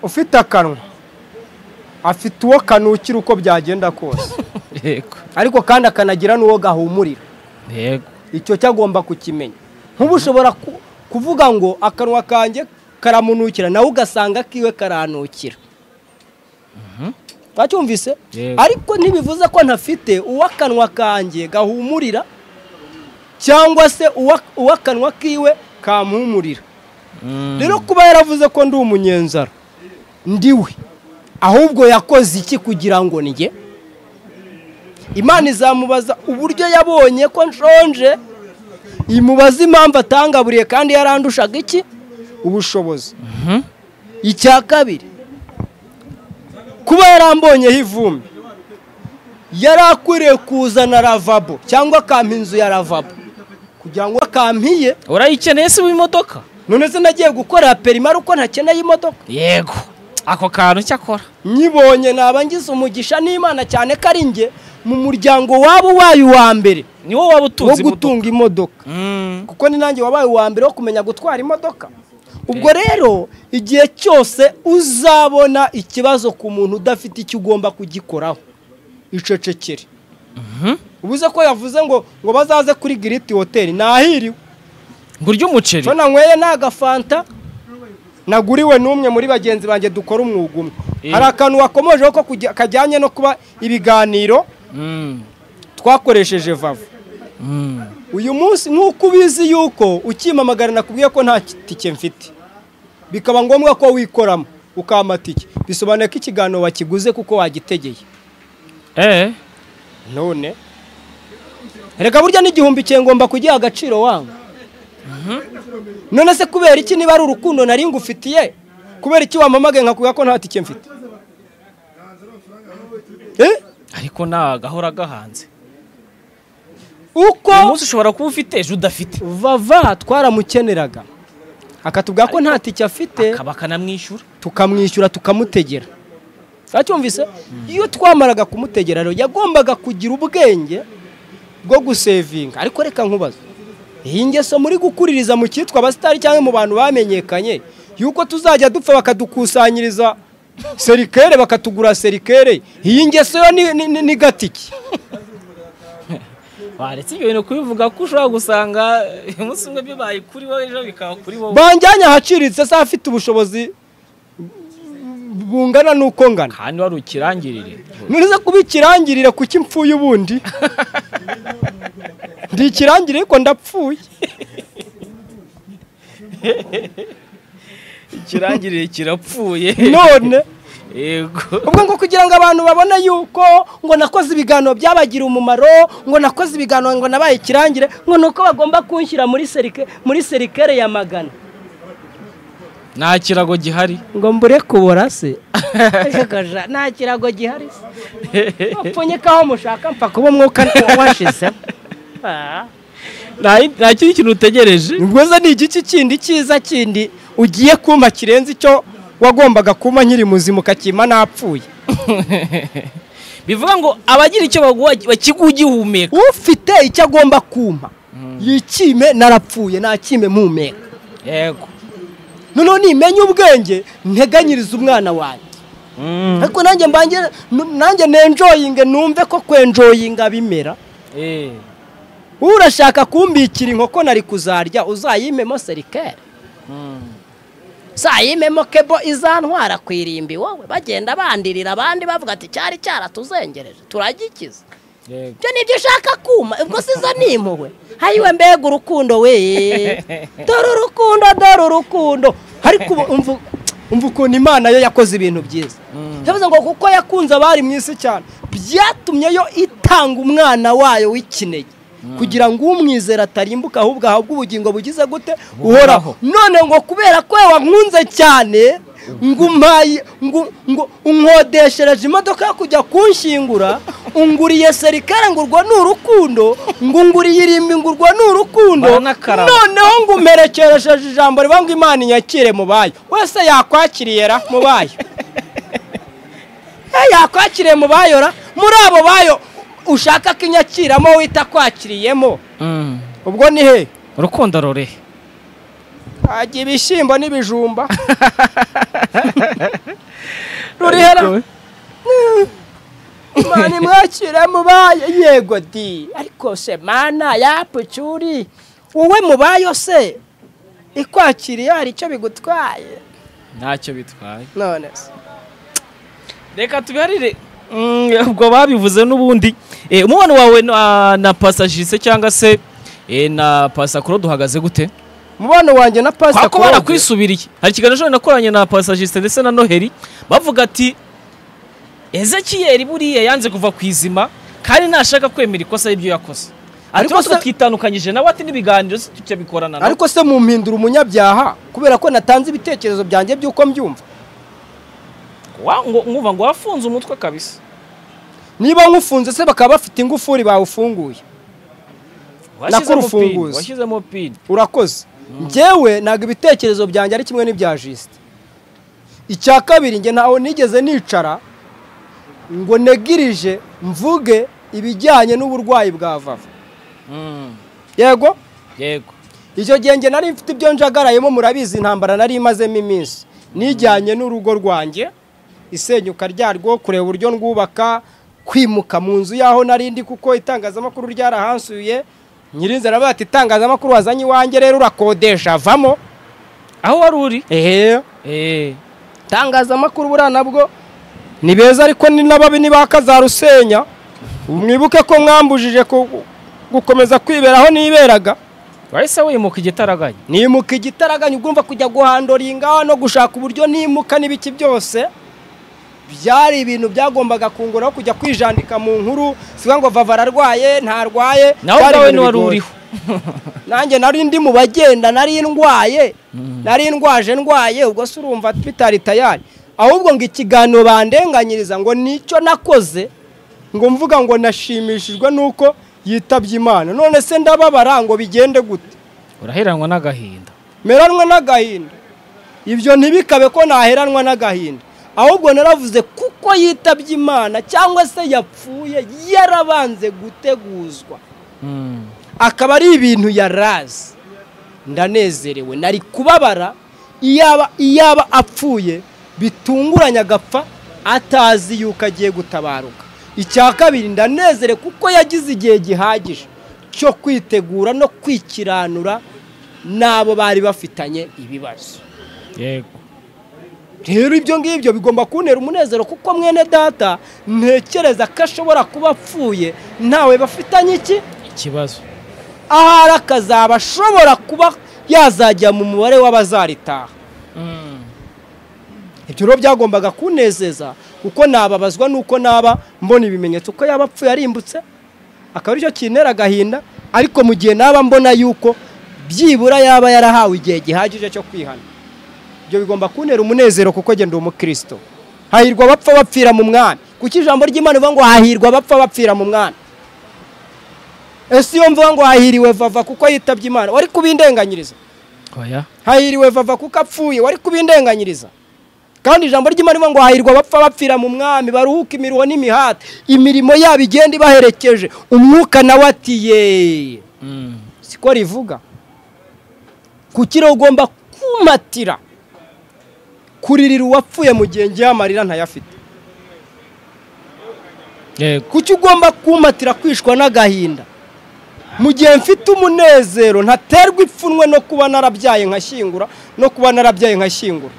Speaker 2: ufite akanwa afite uwo kanukira uko byagenda kose
Speaker 1: yego
Speaker 2: ariko kandi akanagira n'uwo gahumurira
Speaker 1: yego
Speaker 2: icyo cyo agomba kukimenya nk'ubu ushobora ku- kuvuga ngo akanwa kanjye karamunukira nawe ugasanga akiwe karanukira twacyumvise
Speaker 1: Yego.
Speaker 2: ariko ntibivuze ko ntafite uwo akanwa kanjye gahumurira cyangwa se uwa- uwo akanwa kiwe kampumurira
Speaker 1: Mm.
Speaker 2: rero kuba yaravuze ko ndi umunyenzara ndiwe ahubwo yakoze iki kugira ngo njye imana izamubaza uburyo yabonye ko nshonje imubaze impamvu atangaburiye kandi yarandushaga iki ubushobozi
Speaker 1: Mhm.
Speaker 2: icya kabiri kuba yarambonyeho ivumbi yari akwiriye kuzana ravabo cyangwa akampa inzu ya ravabo kugira ngo akampiye
Speaker 1: urayikeneye se w'imodoka
Speaker 2: none se nagiye gukora perima ariko ntakeneye imodoka
Speaker 1: yego ako kantu cyakora
Speaker 2: nyibonye naba ngize umugisha n'imana cyane ko ari njye mu muryango waba uwaye uwa mbere
Speaker 1: niwo waba
Speaker 2: wo
Speaker 1: utunze imodoka
Speaker 2: gutunga imodoka
Speaker 1: Mm.
Speaker 2: kuko ni nanjye wabaye uwa mbere wo kumenya gutwara imodoka ubwo rero igihe cyose uzabona ikibazo ku muntu udafite icyo ugomba kugikoraho icecekere ubuze ko yavuze ngo ngo bazaze kuri giriti hoteli nahiriwe
Speaker 1: ngurya umuceri
Speaker 2: Cyo nanyweye ni agafanta naguriwe n'umwe muri bagenzi banjye dukora umwuga umwe
Speaker 1: Eh.
Speaker 2: hari akantu wakomojeho ko kujya- kajyanye no kuba ibiganiro
Speaker 1: Mm.
Speaker 2: twakoresheje vava
Speaker 1: Mm.
Speaker 2: uyu munsi nk'uko ubizi yuko ukimpamagara nakubwiye ko nta tike mfite bikaba ngombwa ko wikoramo ukama tike bisobanuye ko ikiganiro wakiguze kuko wagitegeye
Speaker 1: Eh.
Speaker 2: none reka burya n'igihumbi cye ngomba kugiha agaciro wangu none se kubera iki niba ari urukundo nari ngufitiye kubera iki wampamagaye nkakubwira ko nta tike mfite Eh?
Speaker 1: ariko nta gahora gahanze uyu
Speaker 2: uko
Speaker 1: munsi ushobora kuba ufite ejo udafite
Speaker 2: vava twaramukeneraga akatubwira ko nta tike afite
Speaker 1: akaba akanamwishyura
Speaker 2: tukamwishyura tukamutegera twacyumvise iyo twamaraga kumutegera rero yagombaga kugira ubwenge bwo gusevinga ariko reka nkubaze iyi ngeso muri gukuririza mu cyitwa abasitari cyangwa mu bantu bamenyekanye yuko tuzajya dupfa bakadukusanyiriza serikere bakatugura serikere iyi ngeso yo ni, ni, ni, ni gatiki
Speaker 1: waretse ibyo bintu kubivuga ko ushobora gusanga umunsi umwe bibaye kuri wowe ejo bikaba kuri wowe
Speaker 2: banjyanye ahaciritse se afite ubushobozi bungana n'uko ngana
Speaker 1: kandi wari ukirangirire
Speaker 2: nuriza kuba ikirangirire kuki impfuye ubundi ndi ikirangirire ariko ndapfuye
Speaker 1: ikirangirire kirapfuye
Speaker 2: none
Speaker 1: yego
Speaker 2: ubwo ngo kugira ngo abantu babone yuko ngo nakoze ibiganiro byabagira umumaro ngo nakoze ibiganiro ngo nabaye ikirangire ngo ni uko bagomba kunshyira muri serike muri serikere ya magana
Speaker 1: nta kirago gihari
Speaker 2: ngo mbure kubora se Gaja, nta kirago gihari se bapfunyika aho mushaka mfa kuba umwuka washize
Speaker 1: Nta- nta kindi kintu utegereje
Speaker 2: Ngoza ni igiki kindi cyiza kindi ugiye kumpa kirenze icyo wagombaga kumpa nkiri muzima ukakima napfuye
Speaker 1: bivuga ngo abagira icyo baguha bakiguha ugihumeka
Speaker 2: ufite icyo agomba kumpa yikime narapfuye nakime mpumeka
Speaker 1: yego
Speaker 2: noneho nimenya ubwenge nteganyirize umwana wanjye
Speaker 1: Mm.
Speaker 2: ariko nanjye mbange nu- nanjye nenjoyinge numve ko kwenjoyinga bimera
Speaker 1: Eh.
Speaker 2: urashaka kumbikira inkoko nari kuzarya uzayimemo serikere
Speaker 1: Mm.
Speaker 2: sayimemo kebo izantwara ku irimbi wowe bagenda bandirira abandi bavuga ati cyari cyaratuzengereje turagikiza
Speaker 1: Yego.
Speaker 3: ibyo ni ibyo ushaka kuma ubwo sizo ni impuhwe hayiwe mbega urukundo we dore urukundo dore urukundo
Speaker 2: ariko ubu umva umva ukuntu imana yo yakoze ibintu byiza yavuze ngo kuko yakunze abari mu isi cyane byatumye yo itanga umwana wayo w'ikinege kugira ngo umwizera atarimbuka ahubwo ahabwe ubugingo bugize gute uhoraho none ngo kubera ko wankunze cyane ngo umpaye ngo ngo unkodeshereje imodoka yo kujya kunshingura unguriye serikare ngo urwo ni urukundo ngo unguriye irimbi ngo urwo ni urukundo
Speaker 1: Baranakaraba.
Speaker 2: noneho ngo umperekeresheje ijambo rivuga ngo imana inyakire mu bayo wese yakwakiriye ra mu bayo Eh, yakwakiriye mu bayo ra muri abo bayo ushaka ko inyakiramo wita kwakiriyemo
Speaker 1: Mm.
Speaker 2: ubwo ni he
Speaker 1: urukundo rure
Speaker 2: hajya ibishyimbo n'ibijumba rurihera imana imwakira mubaye yego di ariko se mana yapucyuri wowe mubayo se ikwakiriye hari icyo bigutwaye
Speaker 1: ntacyo bitwaye
Speaker 2: none se
Speaker 1: reka tubiharire Mm, ubwo babivuze n'ubundi Eh, umubano wawe na- na pasajise cyangwa se eh, na pasakuro duhagaze gute
Speaker 2: umubano wanjye na pasita
Speaker 1: kwako barakwisubiye hari ikiganiro nakoranye na pasajiste ndetse na noheli bavuga ati ezekiyeri buriya yanze kuva ku izima kandi ntashaka kwemera ikosa y'ibyo yakoze
Speaker 2: Ariko
Speaker 1: ariko se
Speaker 2: se-
Speaker 1: twitandukanyije nawe ati n'ibiganiro si tujya bikorana nawe
Speaker 2: ariko se mumpindura umunyabyaha kubera ko natanze ibitekerezo byanjye by'uko mbyumva
Speaker 1: Wa- ngo- nkumva ngo wafunze umutwe kabisa
Speaker 2: niba nkufunze se bakaba bafite ingufuri bawufunguye
Speaker 1: washyizemo pini
Speaker 2: urufunguzo.
Speaker 1: washyizemo pini
Speaker 2: urakoze njyewe ntabwo ibitekerezo byanjye ari kimwe n'ibya jisite icya kabiri njye ntaho nigeze nicara ngo negirije mvuge ibijyanye n'uburwayi bwa vava
Speaker 1: Mm,
Speaker 2: yego
Speaker 1: yego
Speaker 2: icyo gihe njye nari mfite ibyo njagarayemo murabizi intambara nari imazemo iminsi nijyanye n'urugo rwanjye isenyuka ryarwo kureba uburyo rwubaka kwimuka mu nzu y'aho nari ndi kuko itangazamakuru ryarahansuye nyirinzira aravuga ati itangazamakuru wazanye iwanjye rero urakodesha avamo
Speaker 1: aho wari uri
Speaker 2: ehe
Speaker 1: eh
Speaker 2: itangazamakuru buriya nabwo ni beza ariko ni n'ababi ntibakazarusenya mwibuke ko mwambujije ku- gukomeza kwibera aho niberaga
Speaker 1: wahise wimuka igitaraganya
Speaker 2: nimuka igitaraganya ugomba kujya guhandoringa no gushaka uburyo nimuka n'ibiki byose byari ibintu byagombaga kunguraho kujya kwijandika mu nkuru siba ngo vava ararwaye ntarwaye
Speaker 1: nawe
Speaker 2: byari
Speaker 1: ubwawe
Speaker 2: ibintu
Speaker 1: niwari
Speaker 2: bigoye.
Speaker 1: uriho
Speaker 2: nanjye nari ndi mu bagenda nari ndwaye nari ndwaje ndwaye ubwo se urumva bitari tayari ahubwo ngo ikiganiro bandenganyiriza ngo nicyo nakoze ngo mvuga ngo nashimishijwe nuko yitabye imana none se ndababara ngo bigende gute
Speaker 1: uraheranwa n'agahinda
Speaker 2: meranwa n'agahinda ibyo ntibikabe ko naheranwa n'agahinda ahubwo naravuze kuko yitabye imana cyangwa se yapfuye yarabanze guteguzwa
Speaker 1: Mm.
Speaker 2: akaba ari ibintu yarazi ndanezerewe nari kubabara iyaba iyaba apfuye bitunguranye agapfa atazi yuko agiye gutabaruka icya kabiri ndanezerewe kuko yagize igihe gihagije cyo kwitegura no kwikiranura n'abo bari bafitanye ibibazo
Speaker 1: yego
Speaker 2: rero ibyo ngibyo bigomba kuntera umunezero kuko mwene data ntekereza ko ashobora kuba apfuye ntawe bafitanye iki
Speaker 1: ikibazo
Speaker 2: ahari akazaba ashobora kuba yazajya mu mubare w'abazaritaha ibyo rero byagombaga kunezeza kuko nababazwa n'uko naba mbona ibimenyetso ko yaba apfuye arimbutse akaba aricyo kintera agahinda ariko mu gihe naba mbona yuko byibura yaba yarahawe igihe gihagije cyo kwihana ibyo bigomba kuntera umunezero kuko genda umukirisito hahirwa abapfa bapfira mu mwami kuko ijambo ry'imana rivuga ngo hahirwa abapfa bapfira mu mwami ese iyo mvuga ngo hahiriwe vava kuko yitabye imana wari kubindenganyiriza
Speaker 1: oya
Speaker 2: hahiriwe vava kuko apfuye wari kubindenganyiriza kandi ijambo ry'imana rivuga ngo hahirwa abapfa bapfira mu mwami baruhuka imiruho n'imihati imirimo yabo igenda ibaherekeje umwuka nawe ati yeee
Speaker 1: Mm.
Speaker 2: siko rivuga kuki rero ugomba kumatira kuririra uwapfuye mu gihe ngewe amarira ntayafite
Speaker 1: yego
Speaker 2: kuki ugomba kumatira kwishwa n'agahinda mu gihe mfite umunezero ntaterwa ipfunwe no kuba narabyaye nkashyingura no kuba narabyaye nkashyingura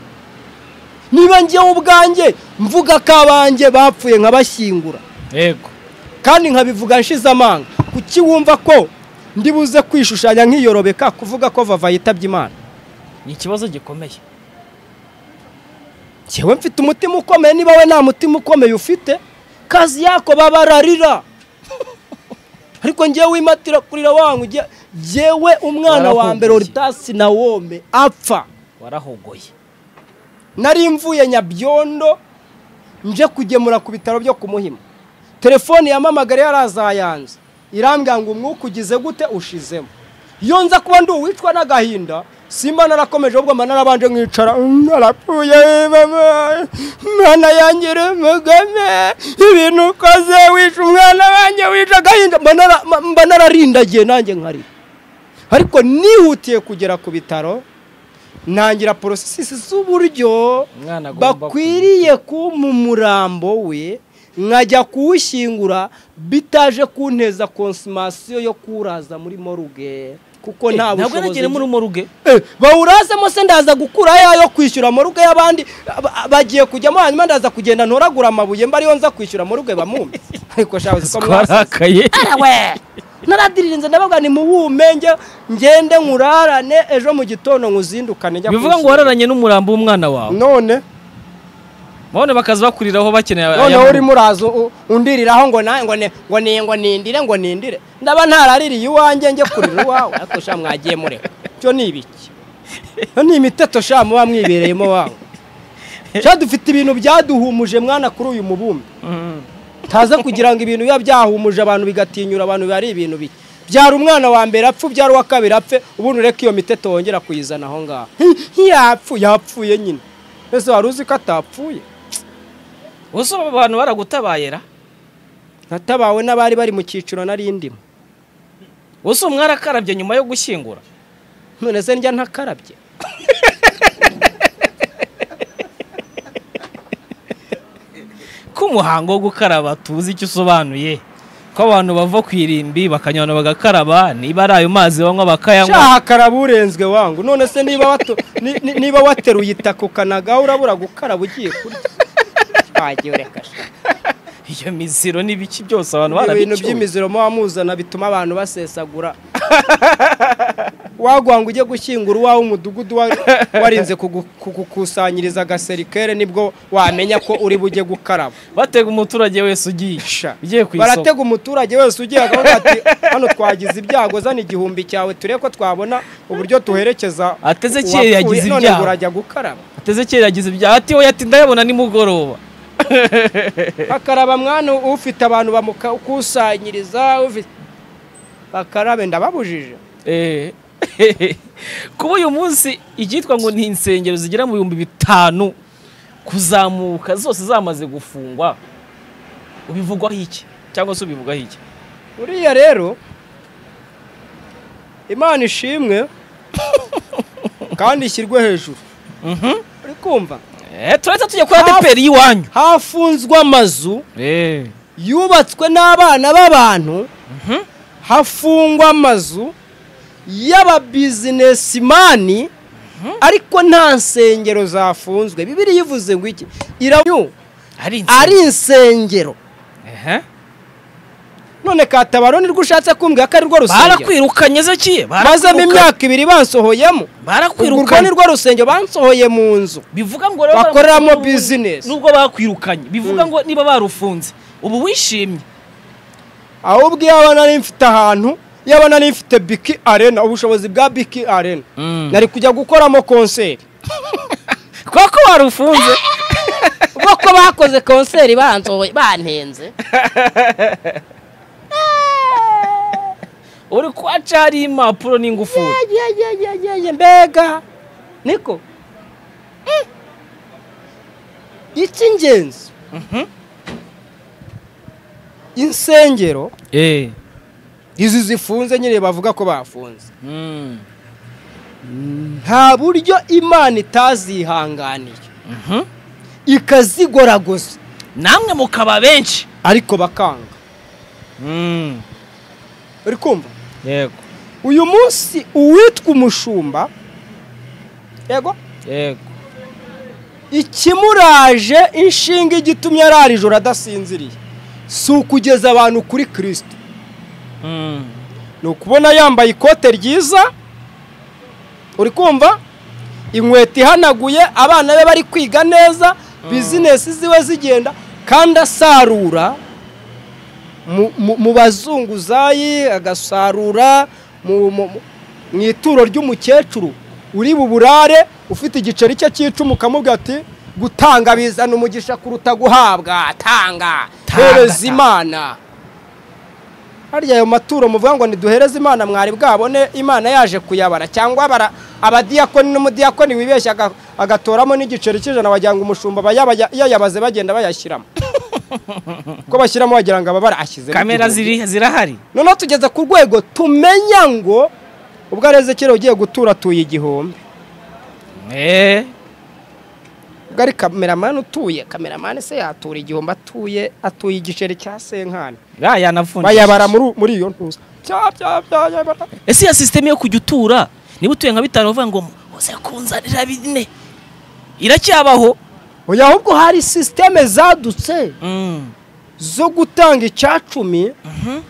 Speaker 2: niba njyewe ubwanjye mvuga ko abanjye bapfuye nkabashyingura
Speaker 1: yego
Speaker 2: kandi nkabivuga nshize amanga kuki wumva ko ndi buze kwishushanya nkiyorobeka kuvuga ko vava yitabye imana
Speaker 1: ni ikibazo gikomeye
Speaker 2: njyewe mfite umutima ukomeye niba we nta mutima ukomeye ufite kazi yako babararira ariko njyewe wimatira kurira wanga ujya njyewe umwana wa mbere
Speaker 1: Warahuguye.
Speaker 2: oritasi na wome apfa
Speaker 1: warahogoye
Speaker 2: nari mvuye nyabyondo nje kugemura ku bitaro byo ku muhima telefone yamamagara yarazayanze irambwira ngo umwuka ugize gute ushizemo iyo nza kuba ndi uwicwa n'agahinda simba narakomeje ahubwo mba narabanje nkicara "Mm, narapfuye mama mwana yanjye remugame ibintu ukoze wishe umwana wanjye wishe agahinda mba nara- mba nararindagiye nanjye nkari ariko nihutiye kugera ku bitaro ntangira porosesi z'uburyo
Speaker 1: Umwana agomba
Speaker 2: bakwiriye kumpa umurambo we nkajya kuwushyingura bitaje kunteza konsimasiyo yo kuwuraza muri moruge kuko nta
Speaker 1: ntabwo
Speaker 2: bushobozi
Speaker 1: nagere muri moruge
Speaker 2: Eh, bawurazemo se ndaza gukurayo ayo kwishyura moruge y'abandi ba- bagiye kujyamo hanyuma ndaza kugenda ntoragura amabuye mba ariyo nza kwishyura moruge bamumpe ariko shabuze ko mwasa
Speaker 1: twarakaye
Speaker 3: arawe
Speaker 2: naradirinze ndababwa ni muwumenge ngende nkurarane ejo mu gitondo nkuzindukane njya
Speaker 1: bivuga ngo
Speaker 2: kwishyura.
Speaker 1: wararanye n'umurambo w'umwana wawe
Speaker 2: none
Speaker 1: none bakaza bakuriraho bakeneye aya
Speaker 2: noneho
Speaker 1: mabuye.
Speaker 2: urimo uraza u- undiriraho ngo nawe ngo ne- ngo ni- ngo nindire ngo nindire ndaba ntaraririye iwanjye njye kurira iwawe ariko sha mwagiye mureka cyo ni ibiki Iyo ni imiteto sha muba mwibereyemo wawe sha dufite ibintu byaduhumuje mwana kuri uyu mubumbe
Speaker 1: Mm.
Speaker 2: taza kugira ngo ibintu biba byahumuje abantu bigatinyura abantu biba ari ibintu bike byara umwana wa mbere apfa ubyara uwa kabiri apfe ubundi ureke iyo miteto wongera kuyizana aho ngaho yapfu yapfuye nyine ese wari uzi ko atapfuye
Speaker 1: ubuse aba bantu baragutabayera
Speaker 2: natabawe n'abari bari mu cyiciro nari ndimo
Speaker 1: ubuse mwarakarabye nyuma yo gushyingura
Speaker 2: none se njya ntakarabye
Speaker 1: ko umuhango wo gukaraba tuzi icyo usobanuye ko abantu bava ku irimbi bakanywana bagakaraba niba ari ayo mazi banywa bakayanywa
Speaker 2: shaha karaba urenzwe wangu none se niba watu- ni- ni- niba wateruye itaka ukanagaho urabura gukaraba ugiye kurya twagiye ureka sha.
Speaker 1: iyo miziro n'ibiki byose abantu
Speaker 2: ibintu
Speaker 1: barabicyuye
Speaker 2: by'imiziro muba muzana bituma abantu basesagura waguha ngo ujye gushyingura uwawe umudugudu wa- warinze kugu- kugukusanyiriza agaserikere nibwo wamenya ko uri bujye gukaraba
Speaker 1: batega umuturage wese ugiye
Speaker 2: Sha.
Speaker 1: ugiye ku isoko
Speaker 2: baratega umuturage wese ugiye akavuga ati hano twagize ibyago zana igihumbi cyawe turebe ko twabona uburyo tuherekeza
Speaker 1: Ateze
Speaker 2: uwapfuye,
Speaker 1: kera yagize
Speaker 2: none
Speaker 1: ibyago.
Speaker 2: burajya gukaraba
Speaker 1: ateze kera yagize ibyaha ati we ati ndayabona nimugoroba
Speaker 2: bakaraba mwana ufite abantu bamukusanyiriza ufite bakarabe ndababujije
Speaker 1: Eh. kuba uyu munsi icyitwa ngo ni insengero zigera mu bihumbi bitanu kuzamuka zose zamaze gufungwa ubivugwaho iki cyangwa se ubivugaho iki
Speaker 2: uriya rero imana ishimwe kandi ishyirwe hejuru uri kumva
Speaker 1: Eh, turahita tujya kuri adeperi y'iwanyu
Speaker 2: hafunzwe amazu
Speaker 1: Eh.
Speaker 2: yubatswe n'abana b'abantu hafungwa amazu y'ababizinesimani ariko nta nsengero zafunzwe bibiri yivuze ngo iki irabu
Speaker 1: ari insengero.
Speaker 2: ari insengero
Speaker 1: Ehe.
Speaker 2: none katabaro nirwo ushatse kumbwira ko ari rwo rusengero
Speaker 1: barakwirukanye ze kiye
Speaker 2: mazemo
Speaker 1: barakwirukanye
Speaker 2: imyaka ibiri bansohoyemo urwo ni
Speaker 1: barakwirukanye
Speaker 2: rwo rusengero bansohoye mu nzu
Speaker 1: bivuga ngo rero
Speaker 2: bakoreramo
Speaker 1: barakwirukanye.
Speaker 2: business.
Speaker 1: nubwo bakwirukanye bivuga ngo niba barufunze ubu wishimye
Speaker 2: ahubwo iyo abana nari mfite ahantu iyo abana nari mfite biki arena ubushobozi bwa biki arena nari kujya gukoramo konseri
Speaker 1: kuko warufunze
Speaker 3: boko bakoze konseri bansohoye bantenze
Speaker 1: uri kwaca hari impapuro n'ingufuri
Speaker 2: yeyeyeyeye mbega niko Mm. icy'ingenzi insengero
Speaker 1: Eh.
Speaker 2: izi zifunze nyine bavuga ko bafunze nta buryo imana itazihanganiye
Speaker 1: Mhm.
Speaker 2: ikazigoragoza
Speaker 1: namwe mukaba benshi
Speaker 2: ariko bakanga uri kumva
Speaker 1: yego
Speaker 2: uyu munsi uwitwa umushumba yego
Speaker 1: yego
Speaker 2: ikimuraje inshinga igitumye arara ijoro adasinziriye si ukugeza abantu kuri kirisito
Speaker 1: Mm.
Speaker 2: ni ukubona yambaye ikote ryiza uri kumva inkweto ihanaguye abana be bari kwiga neza bizinesi ziwe zigenda kandi asarura mu- mu- mu bazunguzayi agasarura mu- mu mu- mu ituro ry'umukecuru uri buburare ufite igiceri cye cy'icumu ukamubwira ati gutanga bizana umugisha kuruta guhabwa tanga hereza imana harya ayo maturo muvuga ngo ntiduhereze imana mwari bwabone imana yaje kuyabara cyangwa bara abadiyakoni n'umudiyakoni wibeshya aga- agatoramo n'igiceri cy'ijana wagira ngo umushumba aba yaba- yayabaze bagenda bayashyiramo ko bashyiramo wagira ngo aba barahashyizemo
Speaker 1: kamera
Speaker 2: igihumbi.
Speaker 1: ziri zirahari
Speaker 2: noneho tugeze ku rwego tumenya ngo ubwo areze kera ugiye gutura atuye igihumbi
Speaker 1: Eh,
Speaker 2: ubwo ari kameramani utuye kameramani se yatura igihumbi atuye atuye igiceri cya senkani
Speaker 1: ra yanavunjisha.
Speaker 2: bayabara muri- muri iyo ntuza bya bya bya yabara
Speaker 1: ese ya sisiteme yo kujya utura niba utuye nka bitanu bavuga ngo uze kunzanira bine iracyabaho
Speaker 2: oya ahubwo hari sisiteme zadutse
Speaker 1: Mm.
Speaker 2: zo gutanga icya cumi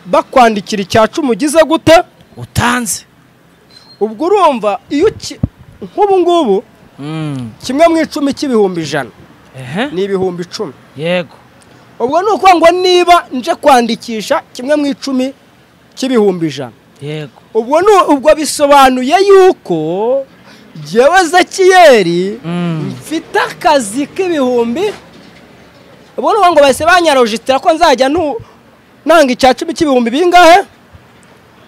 Speaker 2: bakwandikira icya cumi ugize gute
Speaker 1: utanze
Speaker 2: ubwo urumva iyo uki nk'ubu ngubu
Speaker 1: Mm.
Speaker 2: kimwe mu icumi cy'ibihumbi ijana
Speaker 1: Ehe,
Speaker 2: ni ibihumbi icumi
Speaker 1: yego
Speaker 2: ubwo ni ukuvuga ngo niba nje kwandikisha kimwe mu icumi cy'ibihumbi ijana
Speaker 1: yego
Speaker 2: ubwo ni ubwo bisobanuye yuko jyewe zakiyeri
Speaker 1: Mm.
Speaker 2: mfite akazi k'ibihumbi ubwo ni ukuvuga ngo bahise banyarojitira ko nzajya ntu- nanga icya cumi cy'ibihumbi bingahe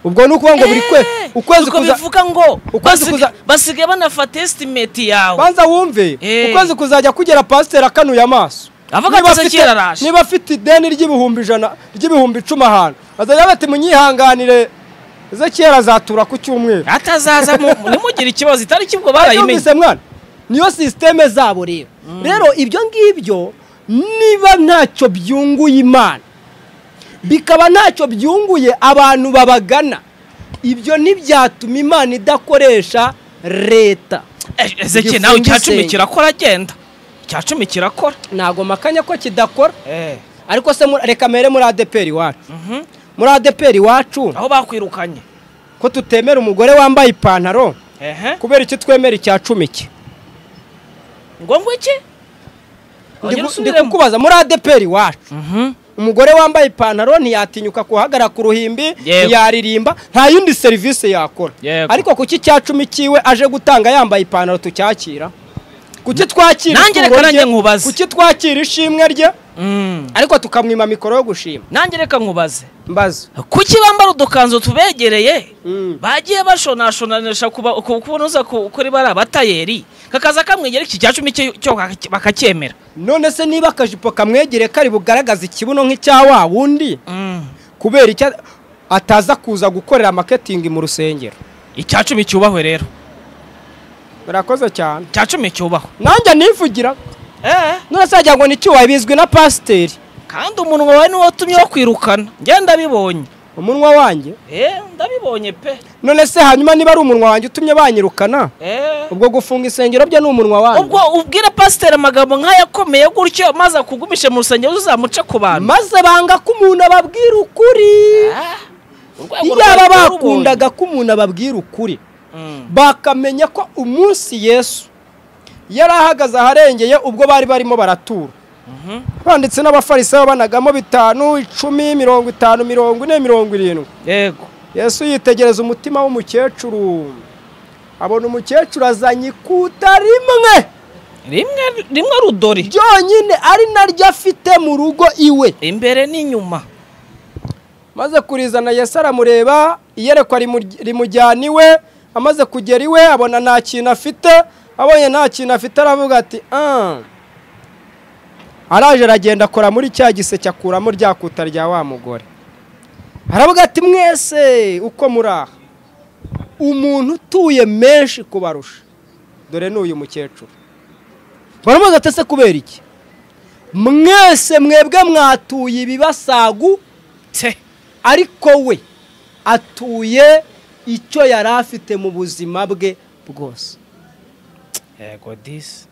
Speaker 2: ubwo ni ukuvuga ngo buri kwe ukwezi
Speaker 1: Nuko
Speaker 2: kuza
Speaker 1: bivuga ngo
Speaker 2: ukwezi
Speaker 1: basig-
Speaker 2: kuza-
Speaker 1: basigaye banafata esitimeti yawe
Speaker 2: banza wumve
Speaker 1: Eh.
Speaker 2: ukwezi kuzajya kugera pasiteri akanuye amaso
Speaker 1: Avuga ati,
Speaker 2: Niba
Speaker 1: "Sekera
Speaker 2: afite-
Speaker 1: araje."
Speaker 2: niba afite ideni ry'ibihumbi ijana ry'ibihumbi icumi ahantu azajya bati munyihanganire ze kera azatura ku cyumweru
Speaker 1: atazaza mu- nimugire ikibazo itariki ubwo barayimenye
Speaker 2: yumvise mwana niyo sisiteme zabo rero rero ibyo ngibyo niba ntacyo byunguye imana bikaba ntacyo byunguye abantu babagana ibyo ntibyatuma imana idakoresha leta
Speaker 1: ezeke nawe
Speaker 2: Igifungo
Speaker 1: icya cumi
Speaker 2: isenga.
Speaker 1: kirakora agenda icya cumi kirakora
Speaker 2: ntabwo makanya ko kidakora
Speaker 1: Eh,
Speaker 2: ariko se muri- reka mbere muri adeperi iwacu
Speaker 1: mhm.
Speaker 2: muri adeperi iwacu
Speaker 1: aho bakwirukanye
Speaker 2: ko tutemera umugore wambaye ipantaro
Speaker 1: ehe
Speaker 2: kubera iki twemera icya cumi cye
Speaker 1: ngo ngo iki
Speaker 2: Ndi
Speaker 1: Ongera
Speaker 2: ku- ndi
Speaker 1: usubiremo.
Speaker 2: kukubaza muri adeperi iwacu
Speaker 1: Mhm.
Speaker 2: umugore wambaye ipantaro ntiyatinyuka guhagarara ku ruhimbi
Speaker 1: Yego.
Speaker 2: ntiyaririmba nta yindi serivisi yakora
Speaker 1: Yego.
Speaker 2: ariko kuki icya cumi cyiwe aje gutanga yambaye ipantaro tucyakira kuki twakira
Speaker 1: Nanjye
Speaker 2: ituro
Speaker 1: reka
Speaker 2: rye?
Speaker 1: nanjye nkubaze.
Speaker 2: kuki twakira ishimwe rye
Speaker 1: Mm.
Speaker 2: ariko tukamwima mikoro yo gushima
Speaker 1: nanjye reka nkubaze
Speaker 2: mbaza
Speaker 1: kuki bambara udukanzu tubegereye
Speaker 2: Mm.
Speaker 1: bagiye bashonashonanisha kuba- ku- kunoza ku- kuri bari abatayeri kakaza kamwegera iki cya cumi cyo cyo baka- bakacyemera
Speaker 2: none se niba akajipo kamwegereye kari bugaragaza ikibuno nk'icya wa wundi
Speaker 1: Mm.
Speaker 2: kubera icyo ataza kuza gukorera maketingi mu rusengero
Speaker 1: icya cumi cyubahwe rero
Speaker 2: murakoze cyane
Speaker 1: icya cumi cyubahwe
Speaker 2: nanjye nivugira
Speaker 1: Eh,
Speaker 2: none se wagira ngo ni icyuwaye bizwi na pasiteri
Speaker 1: kandi umunwa wawe niwo watumye bakwirukana njye ndabibonye
Speaker 2: umunwa wanjye
Speaker 1: Eh, ndabibonye pe
Speaker 2: none se hanyuma niba ari umunwa wanjye utumye banyirukana
Speaker 1: Eh.
Speaker 2: ubwo gufunga isengero bye ni umunwa wanjye
Speaker 1: ubwo ubwira pasiteri amagambo nk'ayakomeye gutyo maze akugumishe mu rusengero uzamuce ku bantu
Speaker 2: maze banga ko umuntu ababwira ukuri
Speaker 1: Ah, urwego
Speaker 2: iyaba
Speaker 1: rwari
Speaker 2: bakundaga ko umuntu ababwira ukuri
Speaker 1: Mm.
Speaker 2: bakamenya ko umunsi yesu yari ahagaze aharengeye ubwo bari barimo baratura banditse n'abafarisayo banagamo bitanu icumi mirongo itanu mirongo ine mirongo irindwi
Speaker 1: yego
Speaker 2: yesu yitegereza umutima w'umukecuru abona umukecuru azanye ikuta rimwe
Speaker 1: rimwe rimwe rudori
Speaker 2: ryonyine ari naryo afite mu rugo iwe
Speaker 1: imbere n'inyuma
Speaker 2: maze kurizana yesu aramureba iyerekwa rimu- rimujyana iwe amaze kugera iwe abona nta kintu afite abonye nta kintu afite aravuga ati "Ah." araje aragenda akora muri cya giseke akuramo rya kuta rya wa mugore aravuga ati mwese uko muri aha umuntu utuye menshi kubarusha dore ni uyu mukecuru baramubaza ati "Ese kubera iki mwese mwebwe mwatuye ibibasagu
Speaker 1: te
Speaker 2: ariko we atuye icyo yari afite mu buzima bwe bwose
Speaker 1: yego disi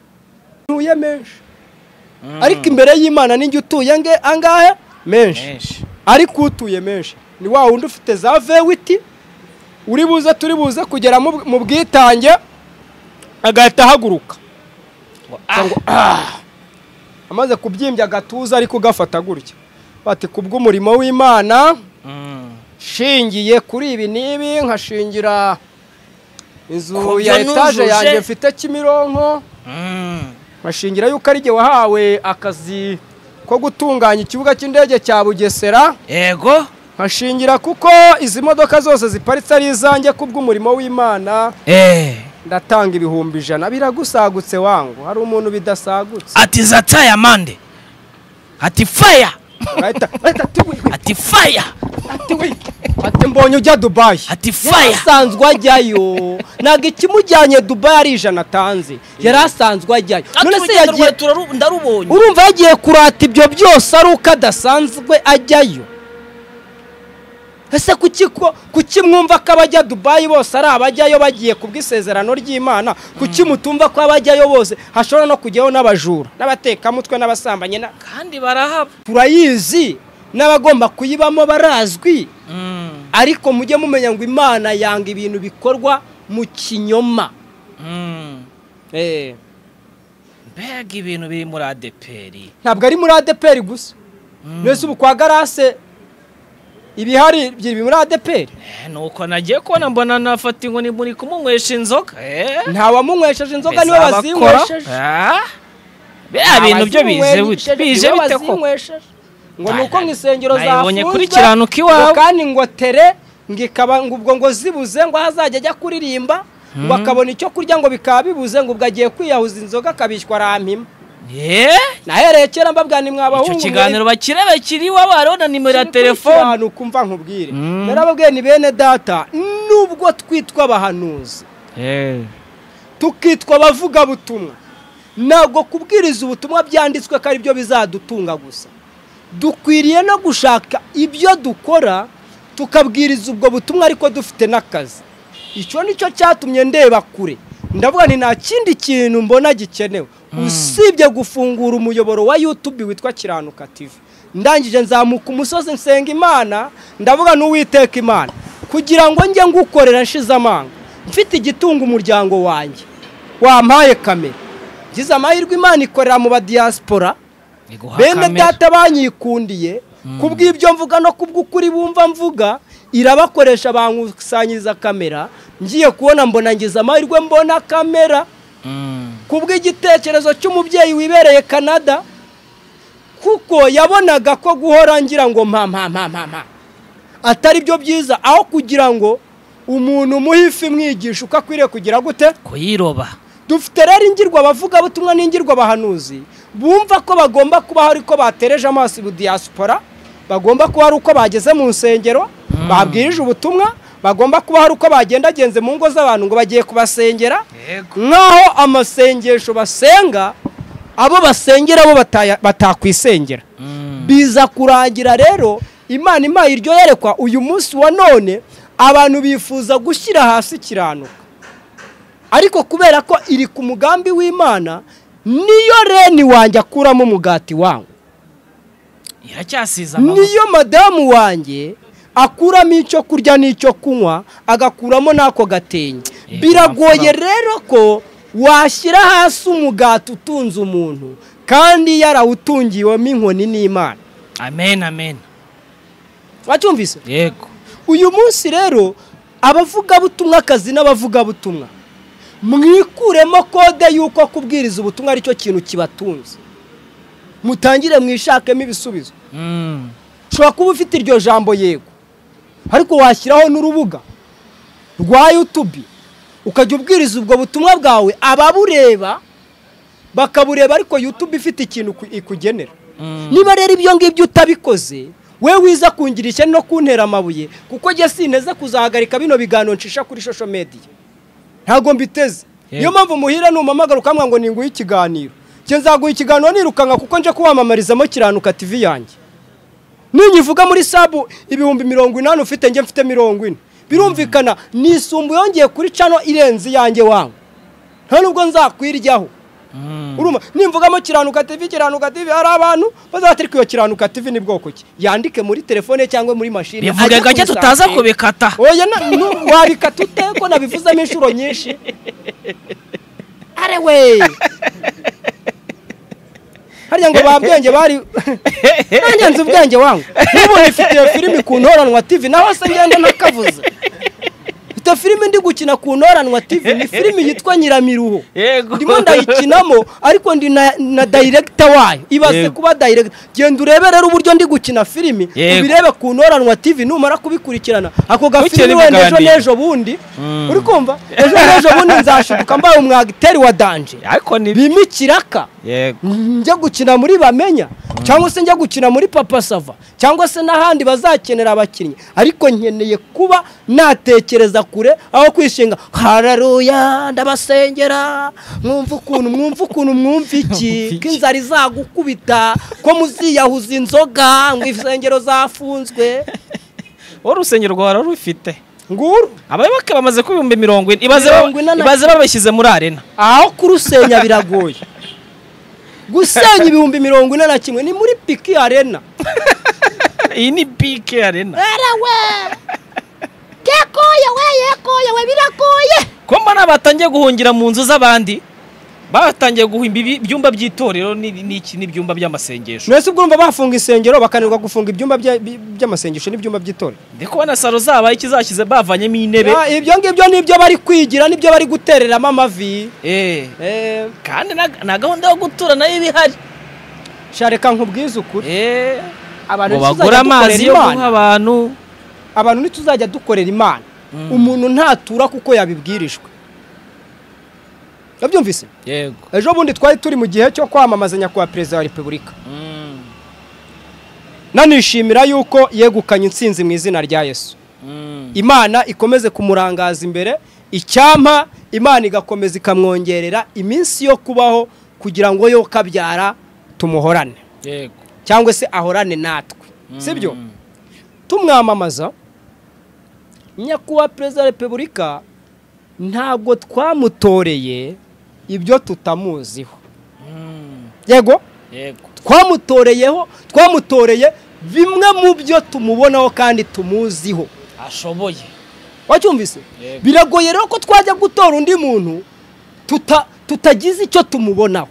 Speaker 2: ntuye menshi ariko imbere y'imana ninjye utuye ange angahe menshi
Speaker 1: menshi
Speaker 2: ariko utuye menshi ni wa wundi ufite za vewiti uri buze turi buze kugera mu mu bwitange agahita ahaguruka Cyangwa, "Ah!" amaze kubyimbya agatuza ariko ugafata gutya bati kubw'umurimo w'imana
Speaker 1: Mm.
Speaker 2: shingiye kuri ibi n'ibi nkashingira
Speaker 3: Ku
Speaker 2: inzu
Speaker 3: byo
Speaker 2: ya etaje
Speaker 3: nujuje.
Speaker 2: yanjye mfite kimironko
Speaker 1: Mm.
Speaker 2: nkashingira yuko ari jye wahawe akazi ko gutunganya ikibuga cy'indege cya bugesera
Speaker 1: yego
Speaker 2: nkashingira kuko izi modoka zose ziparitse ari izanjye kubw'umurimo w'imana
Speaker 1: Eh.
Speaker 2: ndatanga ibihumbi ijana biragusagutse wangu hari umuntu bidasagutse
Speaker 1: ati zataya mande ati faya
Speaker 2: Urahita- urahita ati "Wi-
Speaker 1: ati faya
Speaker 2: ati wi- ati mbonye ujya dubayi
Speaker 1: ati
Speaker 2: yari
Speaker 1: faya
Speaker 2: asanzwe ajyayo ntabwo ikimujyanye dubayi ari ijana atanze yari asanzwe ajyayo none se yagiye
Speaker 3: ndarubonye
Speaker 2: urumva yagiye kurata ibyo byose ari uko adasanzwe ajyayo ese kuki ko- kuki mwumva ko abajya dubayi bose ari abajyayo bagiye kubw'isezerano ry'imana kuki mutumva ko abajyayo bose hashobora no kujyaho n'abajura n'abatekamutwe n'abasambanyi na-
Speaker 3: kandi barahaba
Speaker 2: turayizi n'abagomba kuyibamo barazwi ariko mujye mumenya ngo imana yanga ibintu bikorwa mu kinyoma
Speaker 1: mbega ibintu biri muri adeperi
Speaker 2: ntabwo ari muri adeperi gusa mbese ubu kwa garase ibihari biri muri adeperi
Speaker 1: Eh, nuko nagiye kubona mbona nafata inkoni muri kumunywesha inzoka Eh.
Speaker 2: ntawamunywesheje inzoga niwe
Speaker 1: Mbese
Speaker 2: bazinywesheje
Speaker 1: Ah? biriya bintu byo bize bite bije
Speaker 2: niwe
Speaker 1: bite ko
Speaker 2: bazinywesheje ngo ni
Speaker 1: Nta-
Speaker 2: uko mu isengero
Speaker 1: nayibonye
Speaker 2: zafunzwe
Speaker 1: kuri kiranuka iwawe.
Speaker 2: ngo kandi ngo tere ngo ikaba ngo ubwo ngo zibuze ngo aho azajya ajya kuririmba ngo akabona icyo kurya ngo bikaba bibuze ngo ubwo agiye kwiyahuza inzoga akabishywa arampima
Speaker 1: Eh?
Speaker 2: nahereye kera mbabwira ni mwabahungu
Speaker 1: icyo
Speaker 2: mwe-
Speaker 1: kiganiro bakireba kiriho hariho na nimero ya
Speaker 2: kiri kuri
Speaker 1: telefone
Speaker 2: kiranu, ukumva nkubwire
Speaker 1: Mm.
Speaker 2: narababwiye ni bene data nubwo twitwa abahanuzi
Speaker 1: Eh.
Speaker 2: tukitwa abavugabutumwa ntabwo kubwiriza ubutumwa byanditswe ko aribyo bizadutunga gusa dukwiriye no gushaka ibyo dukora tukabwiriza ubwo butumwa ariko dufite n'akazi icyo ni cyo cyatumye ndeba kure ndavuga nti nta kindi kintu mbona gikenewe usibye gufungura umuyoboro wa yutubi witwa kiranuka tv ndangije nzamuka umusozi nsenga imana ndavuga n'uwiteka imana kugira ngo njye ngukorera nshize amanga mfite igitunga umuryango wanjye wampaye kamera ngize amahirwe imana ikorera mu badiyasipora
Speaker 1: Iguha
Speaker 2: bene
Speaker 1: kamera.
Speaker 2: data banyikundiye kubw'ibyo mvuga no kubw'ukuri bumva mvuga irabakoresha bankusanyiriza kamera ngiye kubona mbona ngize amahirwe mbona kamera
Speaker 1: Mm.
Speaker 2: kubw'igitekerezo cy'umubyeyi wibereye canada kuko yabonaga ko guhora ngira ngo mpa mpa mpa mpa mpa atari byo byiza aho kugira ngo umuntu umuhe ifi mwigisha uko akwiriye kugira gute
Speaker 1: kuyiroba
Speaker 2: dufite rero ingirwa abavugabutumwa n'ingirwa abahanuzi bumva ko bagomba kubaho ariko batereje amaso ibu diyasipora bagomba kuba ari uko bageze mu nsengero babwirije ubutumwa bagomba kuba hari uko bagendagenze mu ngo z'abantu ngo bagiye kubasengera nk'aho amasengesho basenga abo basengera bo bataya- batakwisengera
Speaker 1: Mm.
Speaker 2: biza kurangira rero imana impaye iryo yerekwa uyu munsi wa none abantu bifuza gushyira hasi ikiranuka ariko kubera ko iri ku mugambi w'imana niyo reni wanjye akuramo umugati wangu
Speaker 1: iracyasize amaboko
Speaker 2: niyo madamu wanjye akuramo icyo kurya n'icyo kunywa agakuramo n'ako gatenge
Speaker 1: Eh,
Speaker 2: biragoye
Speaker 1: amafaranga.
Speaker 2: rero ko washyira hasi umugati utunze umuntu kandi yarawutungiwemo inkoni n'imana
Speaker 1: amen amen
Speaker 2: wacyumvise
Speaker 1: yego
Speaker 2: uyu munsi rero abavugabutumwa akazi n'abavugabutumwa mwikuremo kode y'uko kubwiriza ubutumwa aricyo kintu kibatunze mutangire mwishakemo ibisubizo
Speaker 1: Mm.
Speaker 2: ushobora kuba ufite iryo jambo yego ariko washyiraho n'urubuga rwa yutubi ukajya ubwiriza ubwo butumwa bwawe ababureba bakabureba ariko yutubi ifite ikintu iku- ikugenera
Speaker 1: Mm.
Speaker 2: niba rero ibyo ngibyo utabikoze we wiza kungira ishyari no kuntera amabuye kuko njye sinteze kuzahagarika bino biganiro nshisha kuri social media ntabwo mbiteze
Speaker 1: Yego.
Speaker 2: niyo mpamvu muhira numpamagara ukamwa ngo ninguhe ikiganiro njye nzaguha ikiganiro nirukanka kuko nje kuwamamarizamo kiranuka tv yanjye ninyivuga muri sabu ibihumbi mirongo inani ufite njye mfite mirongo ine birumvikana nisumbuye yongeye kuri cano irenze iyanjye wangu nta nubwo nzakwiryaho urumva nimvugamo kiranuka tivi kiranuka tivi hari abantu bazatari ko iyo kiranuka tivi ni bwoko ki yandike muri telefone cyangwa muri mashini
Speaker 1: bivuge
Speaker 2: ajye
Speaker 1: gake
Speaker 2: kumusanga.
Speaker 1: tutaza kubikata
Speaker 2: oya na- nu- wabikata ute ko nabivuzemo inshuro nyinshi arewe hariya ngo ba bwenge bari nanjye nzi ubwenge wangu n'ubu nifite iyo filimi ku ntoranwa tivi naho se ngenda ntakavuze mfite filimi ndi gukina ku ntoranwa tivi ni filimi yitwa nyiramiruho
Speaker 1: Yego.
Speaker 2: ndimo ndayikinamo ariko ndi na, na dayiregita wayo ibaze
Speaker 1: Yego.
Speaker 2: kuba dayiregita genda urebe rero uburyo ndi gukina filimi
Speaker 1: Yego.
Speaker 2: ubirebe ku ntoranwa tivi numara kubikurikirana ako
Speaker 1: Bukeye
Speaker 2: gafilimi wenda ejo
Speaker 1: bugandi.
Speaker 2: n'ejo bundi uri kumva ejo n'ejo bundi nzashiduka mbaye umwagiteri wa danje
Speaker 1: ariko ni
Speaker 2: bima ikiraka
Speaker 1: yego
Speaker 2: njya gukina muri bamenya cyangwa se njya gukina muri papa sava cyangwa se n'ahandi bazakenera abakinnyi ariko nkeneye kuba natekereza kure aho kwishinga hararuya ndabasengera mwumva ukuntu mwumva ukuntu mwumva iki ko inzara izagukubita ko muziyahuza inzoga ngo insengero zafunzwe
Speaker 1: wowe urusengero rwawe rurufite
Speaker 2: nguru
Speaker 1: abayoboke bamaze kuba ibihumbi mirongo ine ibaze
Speaker 2: Mirongo ine na-
Speaker 1: ibaze babishyize muri arena
Speaker 2: aho kurusenya biragoye gusenya ibihumbi mirongo ine na kimwe ni muri piki arena
Speaker 1: iyi ni bike arena
Speaker 3: erewe kekoye we yekoye we birakoye
Speaker 1: ko mbona batangiye guhungira mu nzu z'abandi batangiye guhimba ibi- ibyumba by'itorero ni- n'iki n'ibyumba by'amasengesho
Speaker 2: mwese ubwo urumva bafunga insengero bakanirwa gufunga ibyumba bya- bi- by'amasengesho n'ibyumba by'itorero
Speaker 1: ndi kubona salo zabaye ikizashyize bavanyemo intebe
Speaker 2: Ah, ibyo ngibyo nibyo bari kwigira nibyo bari gutereramo amavi
Speaker 1: Eh,
Speaker 2: Eh,
Speaker 1: kandi na- na gahunda yo gutura nayo iba ihari
Speaker 2: sha reka nkubwize ukuri
Speaker 1: Eh,
Speaker 2: abantu
Speaker 1: ngo bagure
Speaker 2: ntituzajya dukorera
Speaker 1: amazi yo guha
Speaker 2: imana
Speaker 1: abantu
Speaker 2: abantu ntituzajya dukorera imana umuntu ntatura kuko yabibwirijwe ndabyumvise
Speaker 1: yego
Speaker 2: ejo bundi twari turi mu gihe cyo kwamamaza nyakubahwa perezida wa repubulika nanishimira yuko yegukanye intsinzi mu izina rya yesu imana ikomeze kumurangaza imbere icyampa imana igakomeza ikamwongerera iminsi yo kubaho kugira ngo yo kabyara tumuhorane
Speaker 1: yego
Speaker 2: cyangwa se ahorane natwe sibyo tumwamamaza nyakubahwa perezida wa repubulika ntabwo twamutoreye ibyo tutamuziho yego
Speaker 1: yego
Speaker 2: twamutoreyeho twamutoreye bimwe mu byo tumubonaho kandi tumuziho
Speaker 1: ashoboye
Speaker 2: wacyumvise
Speaker 1: Yego.
Speaker 2: biragoye rero ko twajya gutora undi muntu tuta- tutagize icyo tumubonaho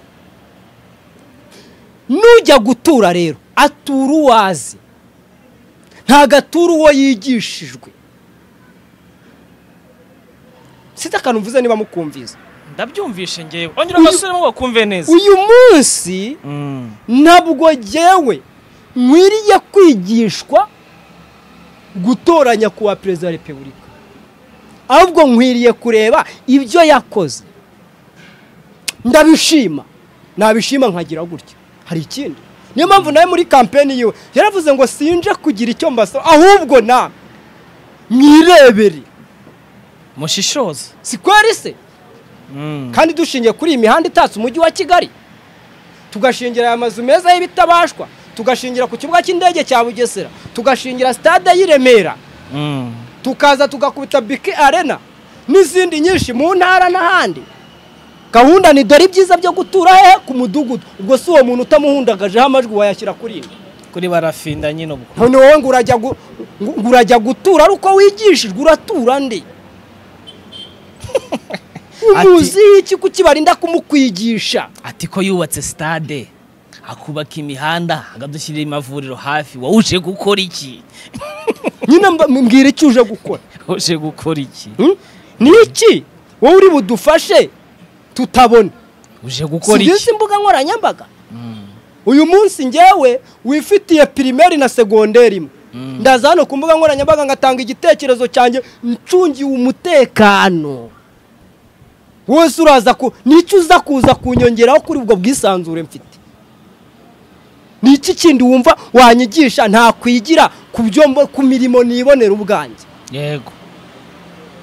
Speaker 2: nujya gutura rero atura uwo azi ntabwo atura uwo yigishijwe sita akantu mvuze niba mukumviza
Speaker 1: ndabyumvishe ngewe ongera abasubiremo bakumve neza
Speaker 2: uyu munsi
Speaker 1: Mm.
Speaker 2: ntabwo ngewe nkwiriye kwigishwa gutoranya kuwa perezida wa repubulika ahubwo nkwiriye kureba ibyo yakoze ndabishima nabishima nkagira gutya hari ikindi niyo mpamvu nawe muri kampeni yiwe yaravuze ngo sinje kugira icyo mbasaba ahubwo na mwirebere
Speaker 1: mushishoze
Speaker 2: sikweri se kandi dushingiye kuri iyi mihanda itatse umujyi wa kigali tugashingira aya mazu meza y'ibitabashwa tugashingira ku kibuga cy'indege cya bugesera tugashingira stade y'i remera tukaza tugakubita biki arena n'izindi nyinshi mu ntara n'ahandi gahunda ni dore ibyiza byo gutura hehe ku mudugudu ubwo si uwo muntu utamuhundagajeho amajwi wayashyira kuri iyi
Speaker 1: kuri barafindanye nyine ubwo
Speaker 2: none wowe ngo urajya gu- ngo- ngo urajya gutura ari uko wigishijwe uratura ndi umuziho iki kukibarinda kumukwigisha
Speaker 1: ati ko yubatse stade akubaka imihanda akadushyirira amavuriro hafi wowe uje gukora iki
Speaker 2: nyine mba- mbwira icyo uje gukora
Speaker 1: uje gukora iki
Speaker 2: Hmm? ni iki wowe uri budufashe tutabona
Speaker 1: uje gukora iki
Speaker 2: sinzi imbuga nkoranyambaga uyu munsi ngewe wifitiye pirimeri na segonderi imwe ndaza hano ku mbuga nkoranyambaga ngatanga igitekerezo cyanjye ncungiwe umutekano wese uraza ku nicyo uza kuza kunyongeraho kuri ubwo bwisanzure mfite ni iki kindi wumva wanyigisha ntakwigira ku byo mbo- ku mirimo nibonera ubwanjye
Speaker 1: yego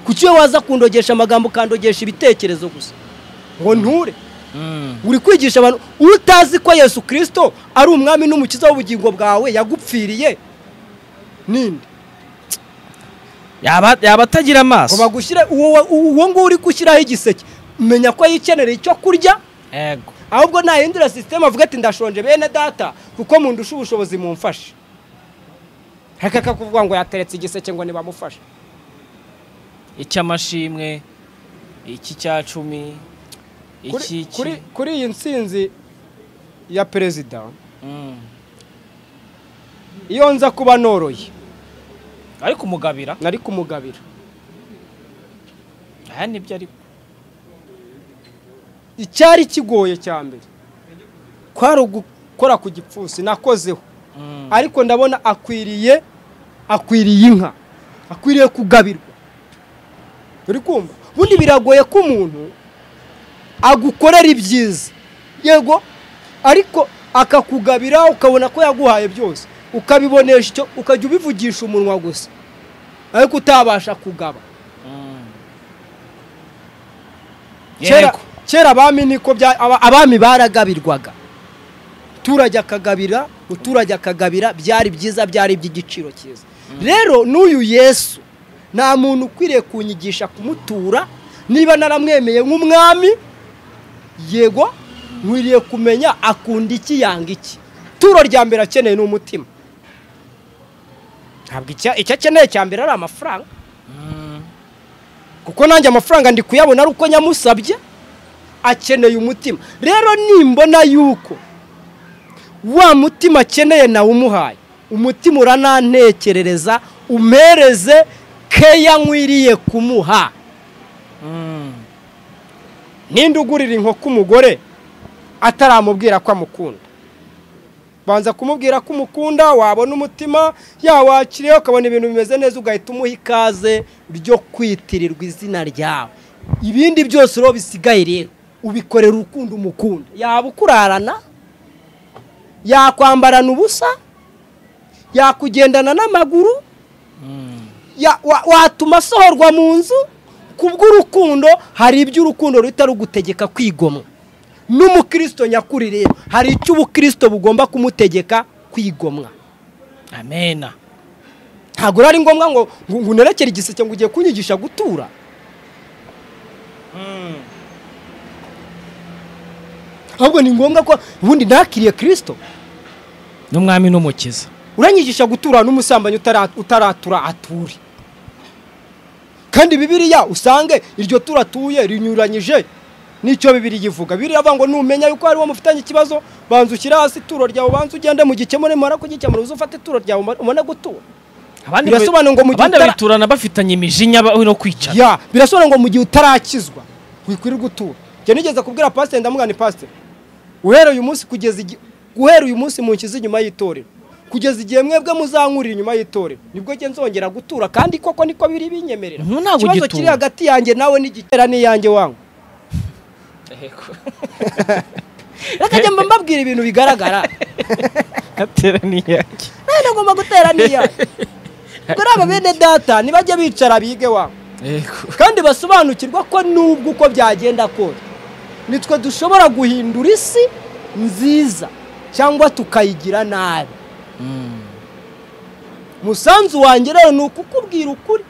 Speaker 2: kuki iyo waza kundogesha amagambo ukandogesha ibitekerezo gusa ngo nture uri kwigisha abantu utazi ko yesu kirisito ari umwami n'umukiza w'ubugingo bwawe yagupfiriye ninde
Speaker 1: yaba yaba atagira
Speaker 2: ngo
Speaker 1: amaso
Speaker 2: bagushyire uwo uwo nguwo uri gushyiraho igiseke menya ko yikenera icyo kurya
Speaker 1: ego
Speaker 2: ahubwo nahindura sisiteme avuga ati ndashonje bene data kuko mundusha ubushobozi mumfashe reka akakuvuga ngo yateretse igiseke ngo ntibamufashe
Speaker 1: icy'amashimwe iki cya cumi
Speaker 2: Kuri-
Speaker 1: iki iki-
Speaker 2: kuri- kuri iyi nsinzi ya perezida
Speaker 1: Mm.
Speaker 2: iyo nza kuba noroye
Speaker 1: ari kumugabira
Speaker 2: nari kumugabira
Speaker 1: aya nibyo ari
Speaker 2: icyari kigoye cya mbere kwari ugukora ku gipfunsi nakozeho
Speaker 1: Mm.
Speaker 2: ariko ndabona akwiriye akwiriye inka akwiriye kugabirwa uri kumva ubundi biragoye ko umuntu agukorera ibyiza yego ariko akakugabira ukabona ko yaguhaye byose ukabibonesha icyo ukajya ubivugisha umunwa gusa ariko utabasha kugaba
Speaker 1: Mm.
Speaker 2: kera
Speaker 1: Yego.
Speaker 2: kera abami niko bya aba- abami baragabirwaga umuturage akagabira umuturage akagabira byari byiza byari iby'igiciro cyiza rero n'uyu yesu nta muntu ukwiriye kunyigisha kumutura niba naramwemeye nk'umwami yego nkwiriye kumenya akunda iki yanga iki turo rya mbere akeneye ni umutima ntabwo icya- icyo akeneye cya mbere ari amafaranga
Speaker 1: Mm.
Speaker 2: kuko nanjye amafaranga ndi kuyabona ari uko nyamusabye akeneye umutima rero nimbona yuko wa mutima akeneye nawe umuhaye umutima uranantekerereza umpereze keya nkwiriye kumuha
Speaker 1: Mm.
Speaker 2: ninde ugurira inkoko umugore ataramubwira ko amukunda banza kumubwira ko umukunda wabona umutima yawakiriyeho ukabona ibintu bimeze neza ugahita umuha ikaze ryo kwitirirwa izina ryawe ibindi byose rero bisigaye rero ubikorera urukundo umukunda yaba ukurarana yakwambarana ubusa yakugendana n'amaguru
Speaker 1: Mm.
Speaker 2: ya- wa- watuma asohorwa mu nzu ku bw'urukundo hari ibyo urukundo ruhita rugutegeka kwigomwa n'umukristo nyakuri rero hari icyo ubukristo bugomba kumutegeka kwigomwa
Speaker 1: amena
Speaker 2: ntabwo rero ari ngombwa ngo ngo ngo unerekere igiseke ngo ugiye kunyigisha gutura ahubwo ni ngombwa ko ubundi ntakiriye kirisito
Speaker 1: n'umwami n'umukiza
Speaker 2: uranyigisha gutura n'umusambanyi utara- utaratura ature kandi bibiliya usange iryo tura atuye rinyuranyije n'icyo bibiliya ivuga bibiliya avuga ngo numenya yuko hari uwo mufitanye ikibazo banza ushyire hasi ituro ryawe banza ugende mu gikemure mara kugikemura uze ufate ituro ryawe umare- umare gutura
Speaker 1: abandi
Speaker 2: Birasobanura ngo mu gihe
Speaker 1: abandi
Speaker 2: utara-
Speaker 1: babiturana bafitanye imijinya ba- no kwicara
Speaker 2: ya birasobanura ngo mu gihe utarakizwa wikwirirwa utura njye nigeze kubwira pasiteri ndamubwira ni pasiteri uhereye uyu munsi kugeza igihe guhera uyu munsi munshyize inyuma y'itorero kugeza igihe mwebwe muzankurira inyuma y'itorero nibwo njye nzongera gutura kandi koko niko biri binyemerera
Speaker 1: Ntu- ntabwo
Speaker 2: ikibazo
Speaker 1: ugitura.
Speaker 2: kiri hagati yanjye nawe n'igitera n'iyanjye wangu reka njye mba mbabwira ibintu bigaragara
Speaker 1: ateraniye yake
Speaker 2: nawe nagomba gutera n'iyanjye ubwo rero aba bene data nibajye bicara bige wangu
Speaker 1: yego
Speaker 2: kandi basobanukirwa ko nubwo uko byagenda kose nitwe dushobora guhindura isi nziza cyangwa tukayigira nabi umusanzu wanjye rero ni ukukubwira ukuri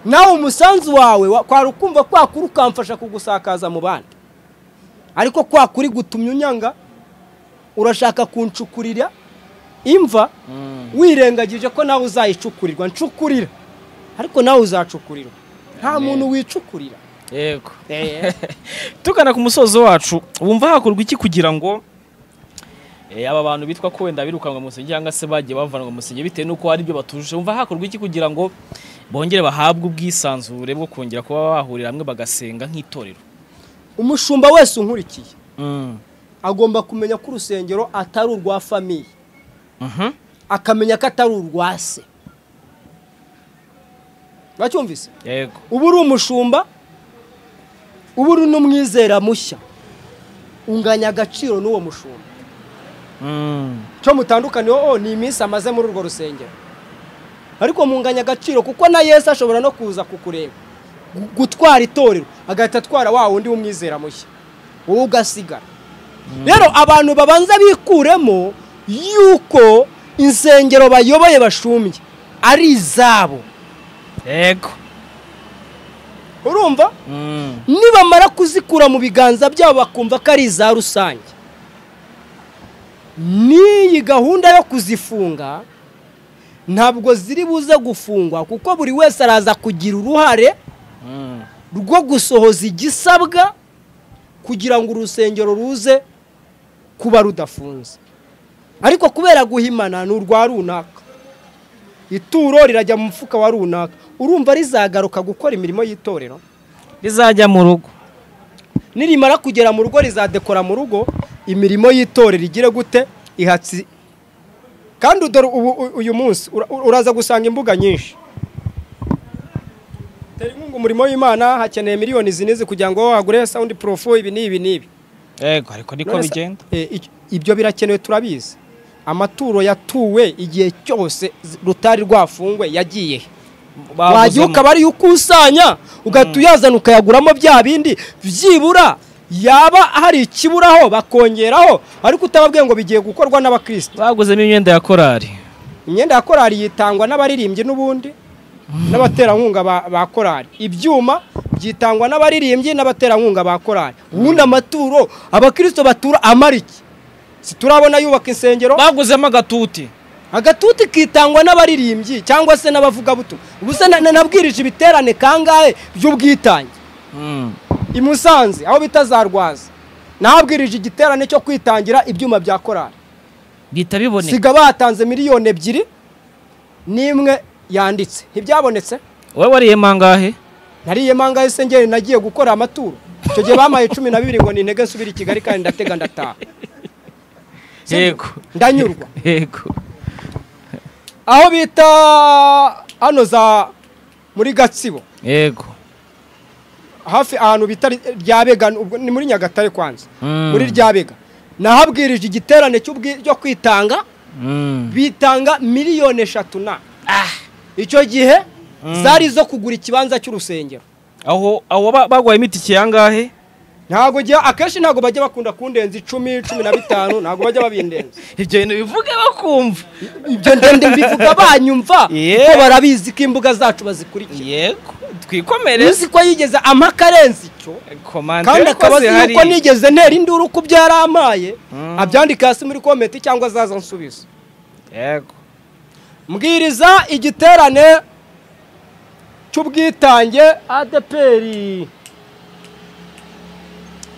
Speaker 2: nawe umusanzu wawe wa- kwari ukumva kwa kuri ukamfasha kugusakaza mu bandi ariko kwa kuri gutumya unyanga urashaka kuncukurira imva wirengagije ko nawe uzayicukurirwa ncukurira ariko nawe uzacukurirwa nta
Speaker 1: Amen.
Speaker 2: muntu wicukurira
Speaker 1: yego tugana ku musozo wacu wumva hakorwa iki kugira ngo eh, aba bantu bitwa ko wenda birukanwa mu musenge cyangwa se bagiye bavanwa mu musenge bitewe n'uko hari ibyo batujuje wumva hakorwa iki kugira ngo bongere bahabwe ubwisanzure bwo kongera kuba bahurira hamwe bagasenga nk'itorero
Speaker 2: umushumba wese unkurikiye agomba kumenya ko urusengero atari urwa famiye
Speaker 1: Mhm.
Speaker 2: akamenya ko atari urwa se uracyumvise
Speaker 1: yego
Speaker 2: uba uri umushumba uba uri n'umwizera mushya unganya agaciro n'uwo mushumba
Speaker 1: Mm.
Speaker 2: cyo mutandukaniyeho ni iminsi amaze muri urwo rusengero ariko munganya agaciro kuko na yesu ashobora no kuza kukureba gu- gutwara itorero agahita atwara wa wundi w'umwizera mushya wowe ugasigara rero abantu babanza bikuremo yuko insengero bayoboye bashumbye ari izabo
Speaker 1: yego
Speaker 2: urumva
Speaker 1: Mm.
Speaker 2: nibamara kuzikura mu biganza byabo bakumva ko ari iza rusange n'iyi gahunda yo kuzifunga ntabwo ziri buze gufungwa kuko buri wese araza kugira uruhare
Speaker 1: Mm.
Speaker 2: rwo gusohoza igisabwa kugira ngo urusengero ruze kuba rudafunze ariko kubera guhimana ni urwa runaka ituro rirajya mu mufuka wa runaka urumva rizagaruka gukora imirimo y'itorero
Speaker 1: rizajya mu rugo
Speaker 2: nirimara kugera mu rugo rizadekora mu rugo imirimo y'itorero igire gute ihatsi kandi dore ubu u- uyu munsi ura- uraza gusanga imbuga nyinshi tera inkunga umurimo w'imana hakeneye miliyoni izi n'izi kugira ngo wagure sawundi porofu ibi n'ibi n'ibi
Speaker 1: yego ariko niko
Speaker 2: None se-
Speaker 1: bigenda
Speaker 2: Eh, ic- ibyo birakenewe turabizi amaturo yatuwe igihe cyose z- rutari rwafungwe yagiye he wagiye ukaba ariyo ukusanya ugahita uyazana ukayaguramo bya bindi byibura yaba hari ikiburaho bakongeraho ariko utababwiye ngo bigiye gukorwa n'abakristo
Speaker 1: baguzemo imyenda ya korari
Speaker 2: imyenda ya korari yitangwa n'abaririmbyi n'ubundi n'abaterankunga ba, ba korari ibyuma byitangwa n'abaririmbyi n'abaterankunga ba korari ubundi amaturo abakristo batura amariki siturabona yubaka insengero
Speaker 1: baguzemo agatuti
Speaker 2: agatuti kitangwa n'abaririmbyi cyangwa se n'abavugabutumwa ubuse na- na- nabwirije ibiterane kangahe by'ubwitange
Speaker 1: Mm.
Speaker 2: i Musanze aho bita za Rwaza nahabwirije igiterane cyo kwitangira ibyuma bya korari
Speaker 1: bihita biboneka
Speaker 2: siga batanze miliyoni ebyiri n'imwe yanditse ntibyabonetse
Speaker 1: wowe wariyemo angahe
Speaker 2: nariye manga y'isengeri nagiye gukora amaturo icyo gihe bamaye cumi na bibiri ngo ni intege nsubire i Kigali kandi ndatega ndataha
Speaker 1: yego
Speaker 2: ndanyurwa
Speaker 1: yego
Speaker 2: aho bita hano za muri Gatsibo
Speaker 1: yego
Speaker 2: hafi ahantu bita ryabega ubwo ni muri Nyagatare kwanza
Speaker 1: Mm.
Speaker 2: muri ryabega nahabwirije igiterane cy'ubwi- cyo kwitanga
Speaker 1: Mm.
Speaker 2: bitanga miliyoni eshatu na icyo gihe zari izo kugura ikibanza cy'urusengero
Speaker 1: aho aho ba- bagwaye imitike yangahe
Speaker 2: ntabwo gihe akenshi ntabwo bajya bakunda kundenza icumi cumi na bitanu ntabwo bajya babindenza
Speaker 1: ibyo bintu bivuge bakumva
Speaker 2: ibyo ndende mbivuga banyumva
Speaker 1: Yeah.
Speaker 2: kuko barabizi ko imbuga zacu bazikurikira
Speaker 1: yego twikomereze
Speaker 2: uzi ko yigeze ampa karenze icyo
Speaker 1: komande
Speaker 2: kandi akaba
Speaker 1: yakoze
Speaker 2: azi
Speaker 1: hari-
Speaker 2: yuko nigeze ntera induru ku byo yari amaye
Speaker 1: Mm.
Speaker 2: abyandika hasi muri komenti cyangwa azaza ansubiza
Speaker 1: yego
Speaker 2: mbwiriza igiterane cy'ubwitange adeperi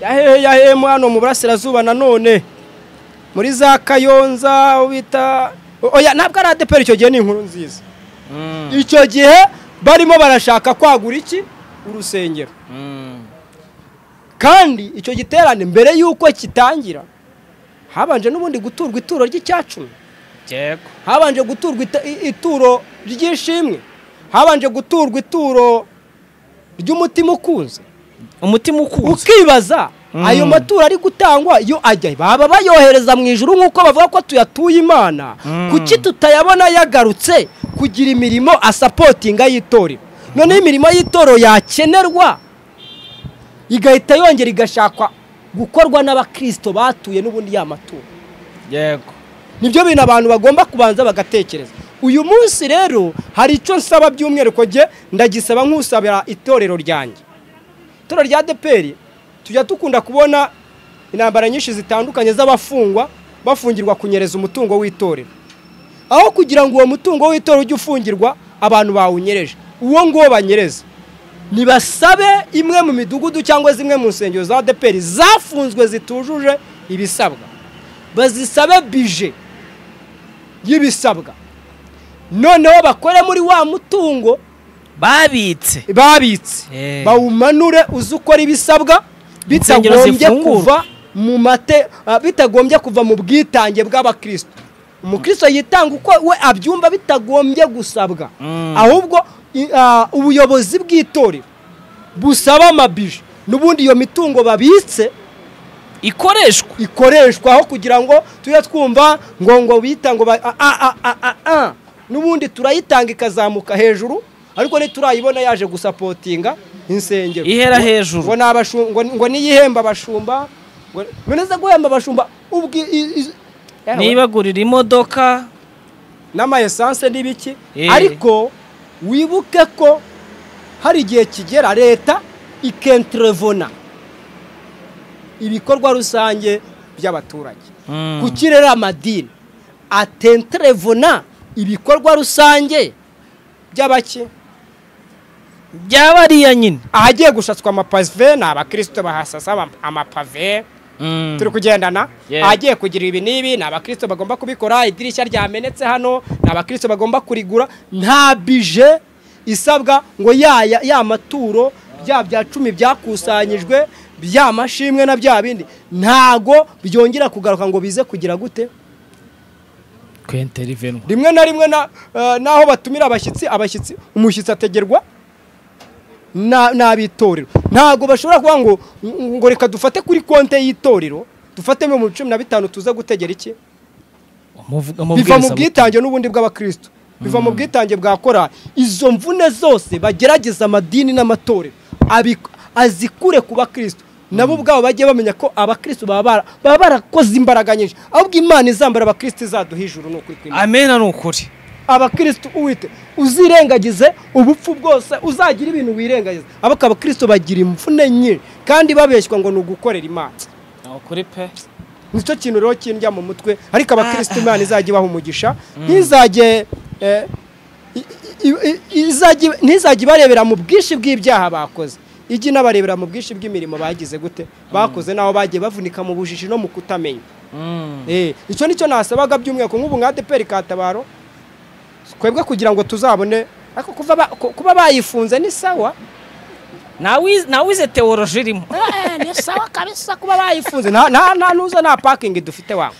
Speaker 2: yahehe yahemo hano mu burasirazuba nanone muri za kayonza aho bita oya ntabwo ari adeperi icyo gihe ni inkuru nziza
Speaker 1: Mm.
Speaker 2: icyo gihe barimo barashaka kwagura iki urusengero
Speaker 1: Mm.
Speaker 2: kandi icyo giterane mbere y'uko kitangira habanje n'ubundi guturwa ituro ry'icyacumi
Speaker 1: yego
Speaker 2: habanje guturwa ita- i- ituro ry'ishimwe habanje guturwa ituro ry'umutima ukunze
Speaker 1: umutima ukuze
Speaker 2: ukibaza
Speaker 1: Mm.
Speaker 2: ayo maturo ari gutangwa yo ajya baba bayohereza mu ijuru nk'uko bavuga ko tuyatuye imana
Speaker 1: Mm.
Speaker 2: kuki tutayabona yagarutse kugira imirimo asapotinga y'itorero noneho imirimo y'itorero yakenerwa igahita yongera igashakwa gukorwa n'abakristo batuye n'ubundi ya maturo
Speaker 1: yego
Speaker 2: nibyo bintu abantu bagomba kubanza bagatekereza uyu munsi rero hari icyo nsaba by'umwihariko jye ndagisaba nk'usabira itorero ryanjye itorero rya deperi tujya dukunda kubona intambara nyinshi zitandukanye z'abafungwa bafungirwa kunyereza umutungo w'itorero aho kugira ngo uwo mutungo w'itorero ujye ufungirwa abantu bawunyereje uwo nguwo banyereza nibasabe imwe mu midugudu cyangwa zimwe mu nsengero za deperi zafunzwe zitujuje ibisabwa bazisabe bije y'ibisabwa noneho bakore muri wa mutungo
Speaker 1: babitse
Speaker 2: babitse
Speaker 1: Eh.
Speaker 2: bawumanure uzi ukora ibisabwa
Speaker 1: Insengero
Speaker 2: bitagombye
Speaker 1: zifungurwa.
Speaker 2: kuva mu mate ah, bitagombye kuva mu bwitange bw'abakristo umukristo yitanga uko we abyumva bitagombye gusabwa
Speaker 1: Mm.
Speaker 2: ahubwo i- ah, ubuyobozi bw'itorero busaba amabije n'ubundi iyo mitungo babitse
Speaker 1: ikoreshwa
Speaker 2: ikoreshwa aho kugira ngo tujye twumva ngo ngo bita ngo ba- a- a- a- a- a. n'ubundi turayitanga ikazamuka hejuru ariko ntiturayibona yaje gusapotinga insengero
Speaker 1: ihera
Speaker 2: ngo
Speaker 1: hejuru
Speaker 2: ni abashu- ngo- ngo niyihemba abashumba ngo- ngo neza guhemba abashumba ubwi- i- i- Yewe,
Speaker 1: nibagurira imodoka
Speaker 2: n'ama esanse n'ibiki
Speaker 1: Eh.
Speaker 2: ariko wibuke ko hari igihe kigera leta ikentrevona ibikorwa rusange by'abaturage
Speaker 1: Mm.
Speaker 2: kuki rero amadini atentrevona ibikorwa rusange by'abake
Speaker 1: byabariya nyine
Speaker 2: ahagiye gushatswa amapave ni abakristo bahasasa ama- amapave
Speaker 1: Mm.
Speaker 2: turi kugendana
Speaker 1: Yeah.
Speaker 2: ahagiye kugira ibi n'ibi ni abakristo bagomba kubikora idirishya ryamenetse hano ni abakristo bagomba kurigura nta bije isabwa ngo ya ya- ya maturo bya bya cumi byakusanyijwe bya mashimwe na bya bindi ntago byongera kugaruka ngo bize kugira gute
Speaker 1: kwentelivenwa
Speaker 2: rimwe na rimwe na- eh, n'aho batumira abashyitsi abashyitsi umushyitsi ategerwa na- n'ab'itorero ntabwo bashobora kuvuga ngo ngo reka dufate kuri konte y'itorero dufate mu cumi na bitanu tuza gutegera iki
Speaker 1: Umuvuga-
Speaker 2: biva mu
Speaker 1: amabwiriza-
Speaker 2: bwitange n'ubundi bw'abakristo biva mu bwitange bwa korali izo mvune zose bagerageza amadini n'amatorero abi- azikure ku bakristo nabo ubwabo bajye bamenya ko abakristo baba bara- baba barakoze imbaraga nyinshi ahubwo imana izambara abakristo izaduha ijuru ni ukuri kw'Imana.
Speaker 1: amena ni ukuri
Speaker 2: abakristo uwite uzirengagize ubupfu bwose uzagira ibintu wirengagiza ariko abakristo bagira imvune nyinshi kandi babeshywa ngo ni ugukorera imana
Speaker 1: ukuri pe
Speaker 2: nicyo kintu rero kindya mu mutwe ariko abakristo imana izajya ibaha umugisha ntizajye eh, i- i- i- izajya- ntizajya ibarebera mu bwinshi bw'ibyaha bakoze ijya inabarebera mu bwinshi bw'imirimo bagize gute bakoze n'aho bagiye bavunika mu bujiji no mu kutamenya Eh, icyo nicyo nasabaga by'umwihariko nk'ubu nka adeperi katabaro twebwe kugira ngo tuzabone ariko kuva ba- ku- kuba bayifunze ni sawa
Speaker 1: nawe wize tewororoji irimo
Speaker 3: ni sawa kabisa kuba
Speaker 2: kuba bayifunze nta nta- nta nuza nta pakingi dufite wabo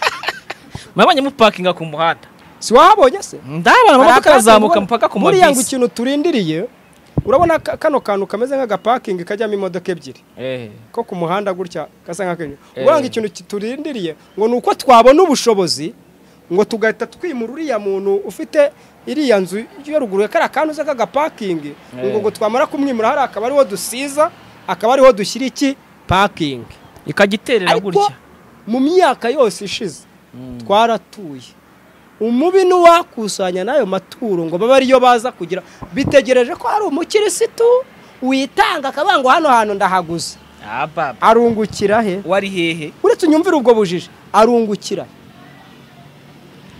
Speaker 1: mwabonye mupakinga ku muhanda
Speaker 2: si wahabonye se
Speaker 1: ndabona amamodoka arazamuka mpaka ku
Speaker 2: buriya ngo
Speaker 1: mabisi
Speaker 2: ikintu turindiriye urabona ka- kano kantu kameze nk'agapakingi kajyamo imodoka ebyiri
Speaker 1: Eh.
Speaker 2: ko ku muhanda gutya gasa nk'akenye
Speaker 1: Eh.
Speaker 2: ubwo ngo ikintu kiturindiriye ngo ni uko twabona ubushobozi ngo tugahita twimura uriya muntu ufite iriya nzu yo ruguru ya kariya kantu uza k'agapakingi ngo
Speaker 1: Eh.
Speaker 2: ngo twamara kumwimura hariya akaba ariho dusiza akaba ariho dushyira iki pakingi
Speaker 1: ikagiterera
Speaker 2: ariko
Speaker 1: gutya
Speaker 2: mu myaka yose ishize twaratuye umubi n'uwakusanya n'ayo maturo ngo babe ariyo baza kugira bitegereje ko hari umukirisitu witanga akavuga ngo hano hantu ndahaguze
Speaker 1: Ah, baba.
Speaker 2: arungukira he
Speaker 1: wari hehe
Speaker 2: uretse unyumvire ubwo bujiji arungukira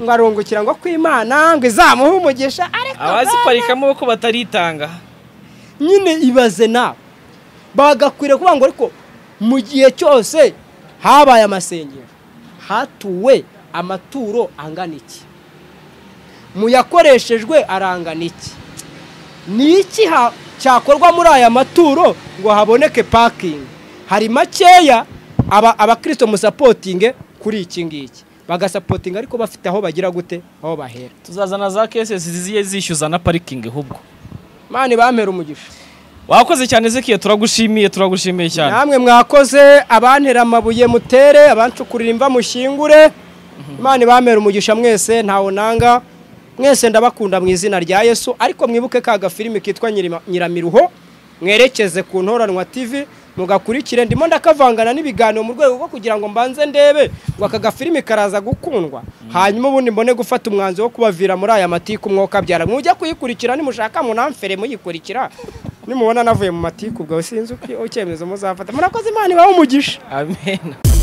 Speaker 2: ngo arungukira ngo kwimana ngo izamuhe umugisha ariko
Speaker 1: abaziparikamo ko bataritanga
Speaker 2: nyine ibaze nawe bagakwiriye kuvuga ngo ariko mu gihe cyose habaye amasengero hatuwe amaturo angana iki mu yakoreshejwe arangana iki ni iki ha- cyakorwa muri aya maturo ngo haboneke pakingi hari makeya aba- abakristo musapotinge kuri iki ngiki bagasapotinga ariko bafite aho bagira gute aho bahera
Speaker 1: tuzazana za kesesi ziziye zishyuza na parikingi ahubwo
Speaker 2: mani bampera umugisha
Speaker 1: wakoze cyane zekiye turagushimiye turagushimiye cyane
Speaker 2: namwe mwakoze abantera amabuye mutere abancukurira imva mushingure imana ibamera umugisha mwese ntawe nanga mwese ndabakunda mu izina rya yesu ariko mwibuke ka gafilimi kitwa Nyirima- nyiramiruho mwerekeze ku ntoranwa tv mugakurikire ndimo ndakavangana n'ibiganiro mu rwego rwo kugira ngo mbanze ndebe ngo aka gafilimi karaza gukundwa hanyuma ubundi mbone gufata umwanzuro wo kubavira muri aya matiku mwuka byara mujya kuyikurikira nimushaka munamfere muyikurikira nimubona navuye mu matiku ubwo sinzi uko- ucyemezo muzafata murakoze imana ibahe umugisha
Speaker 1: amen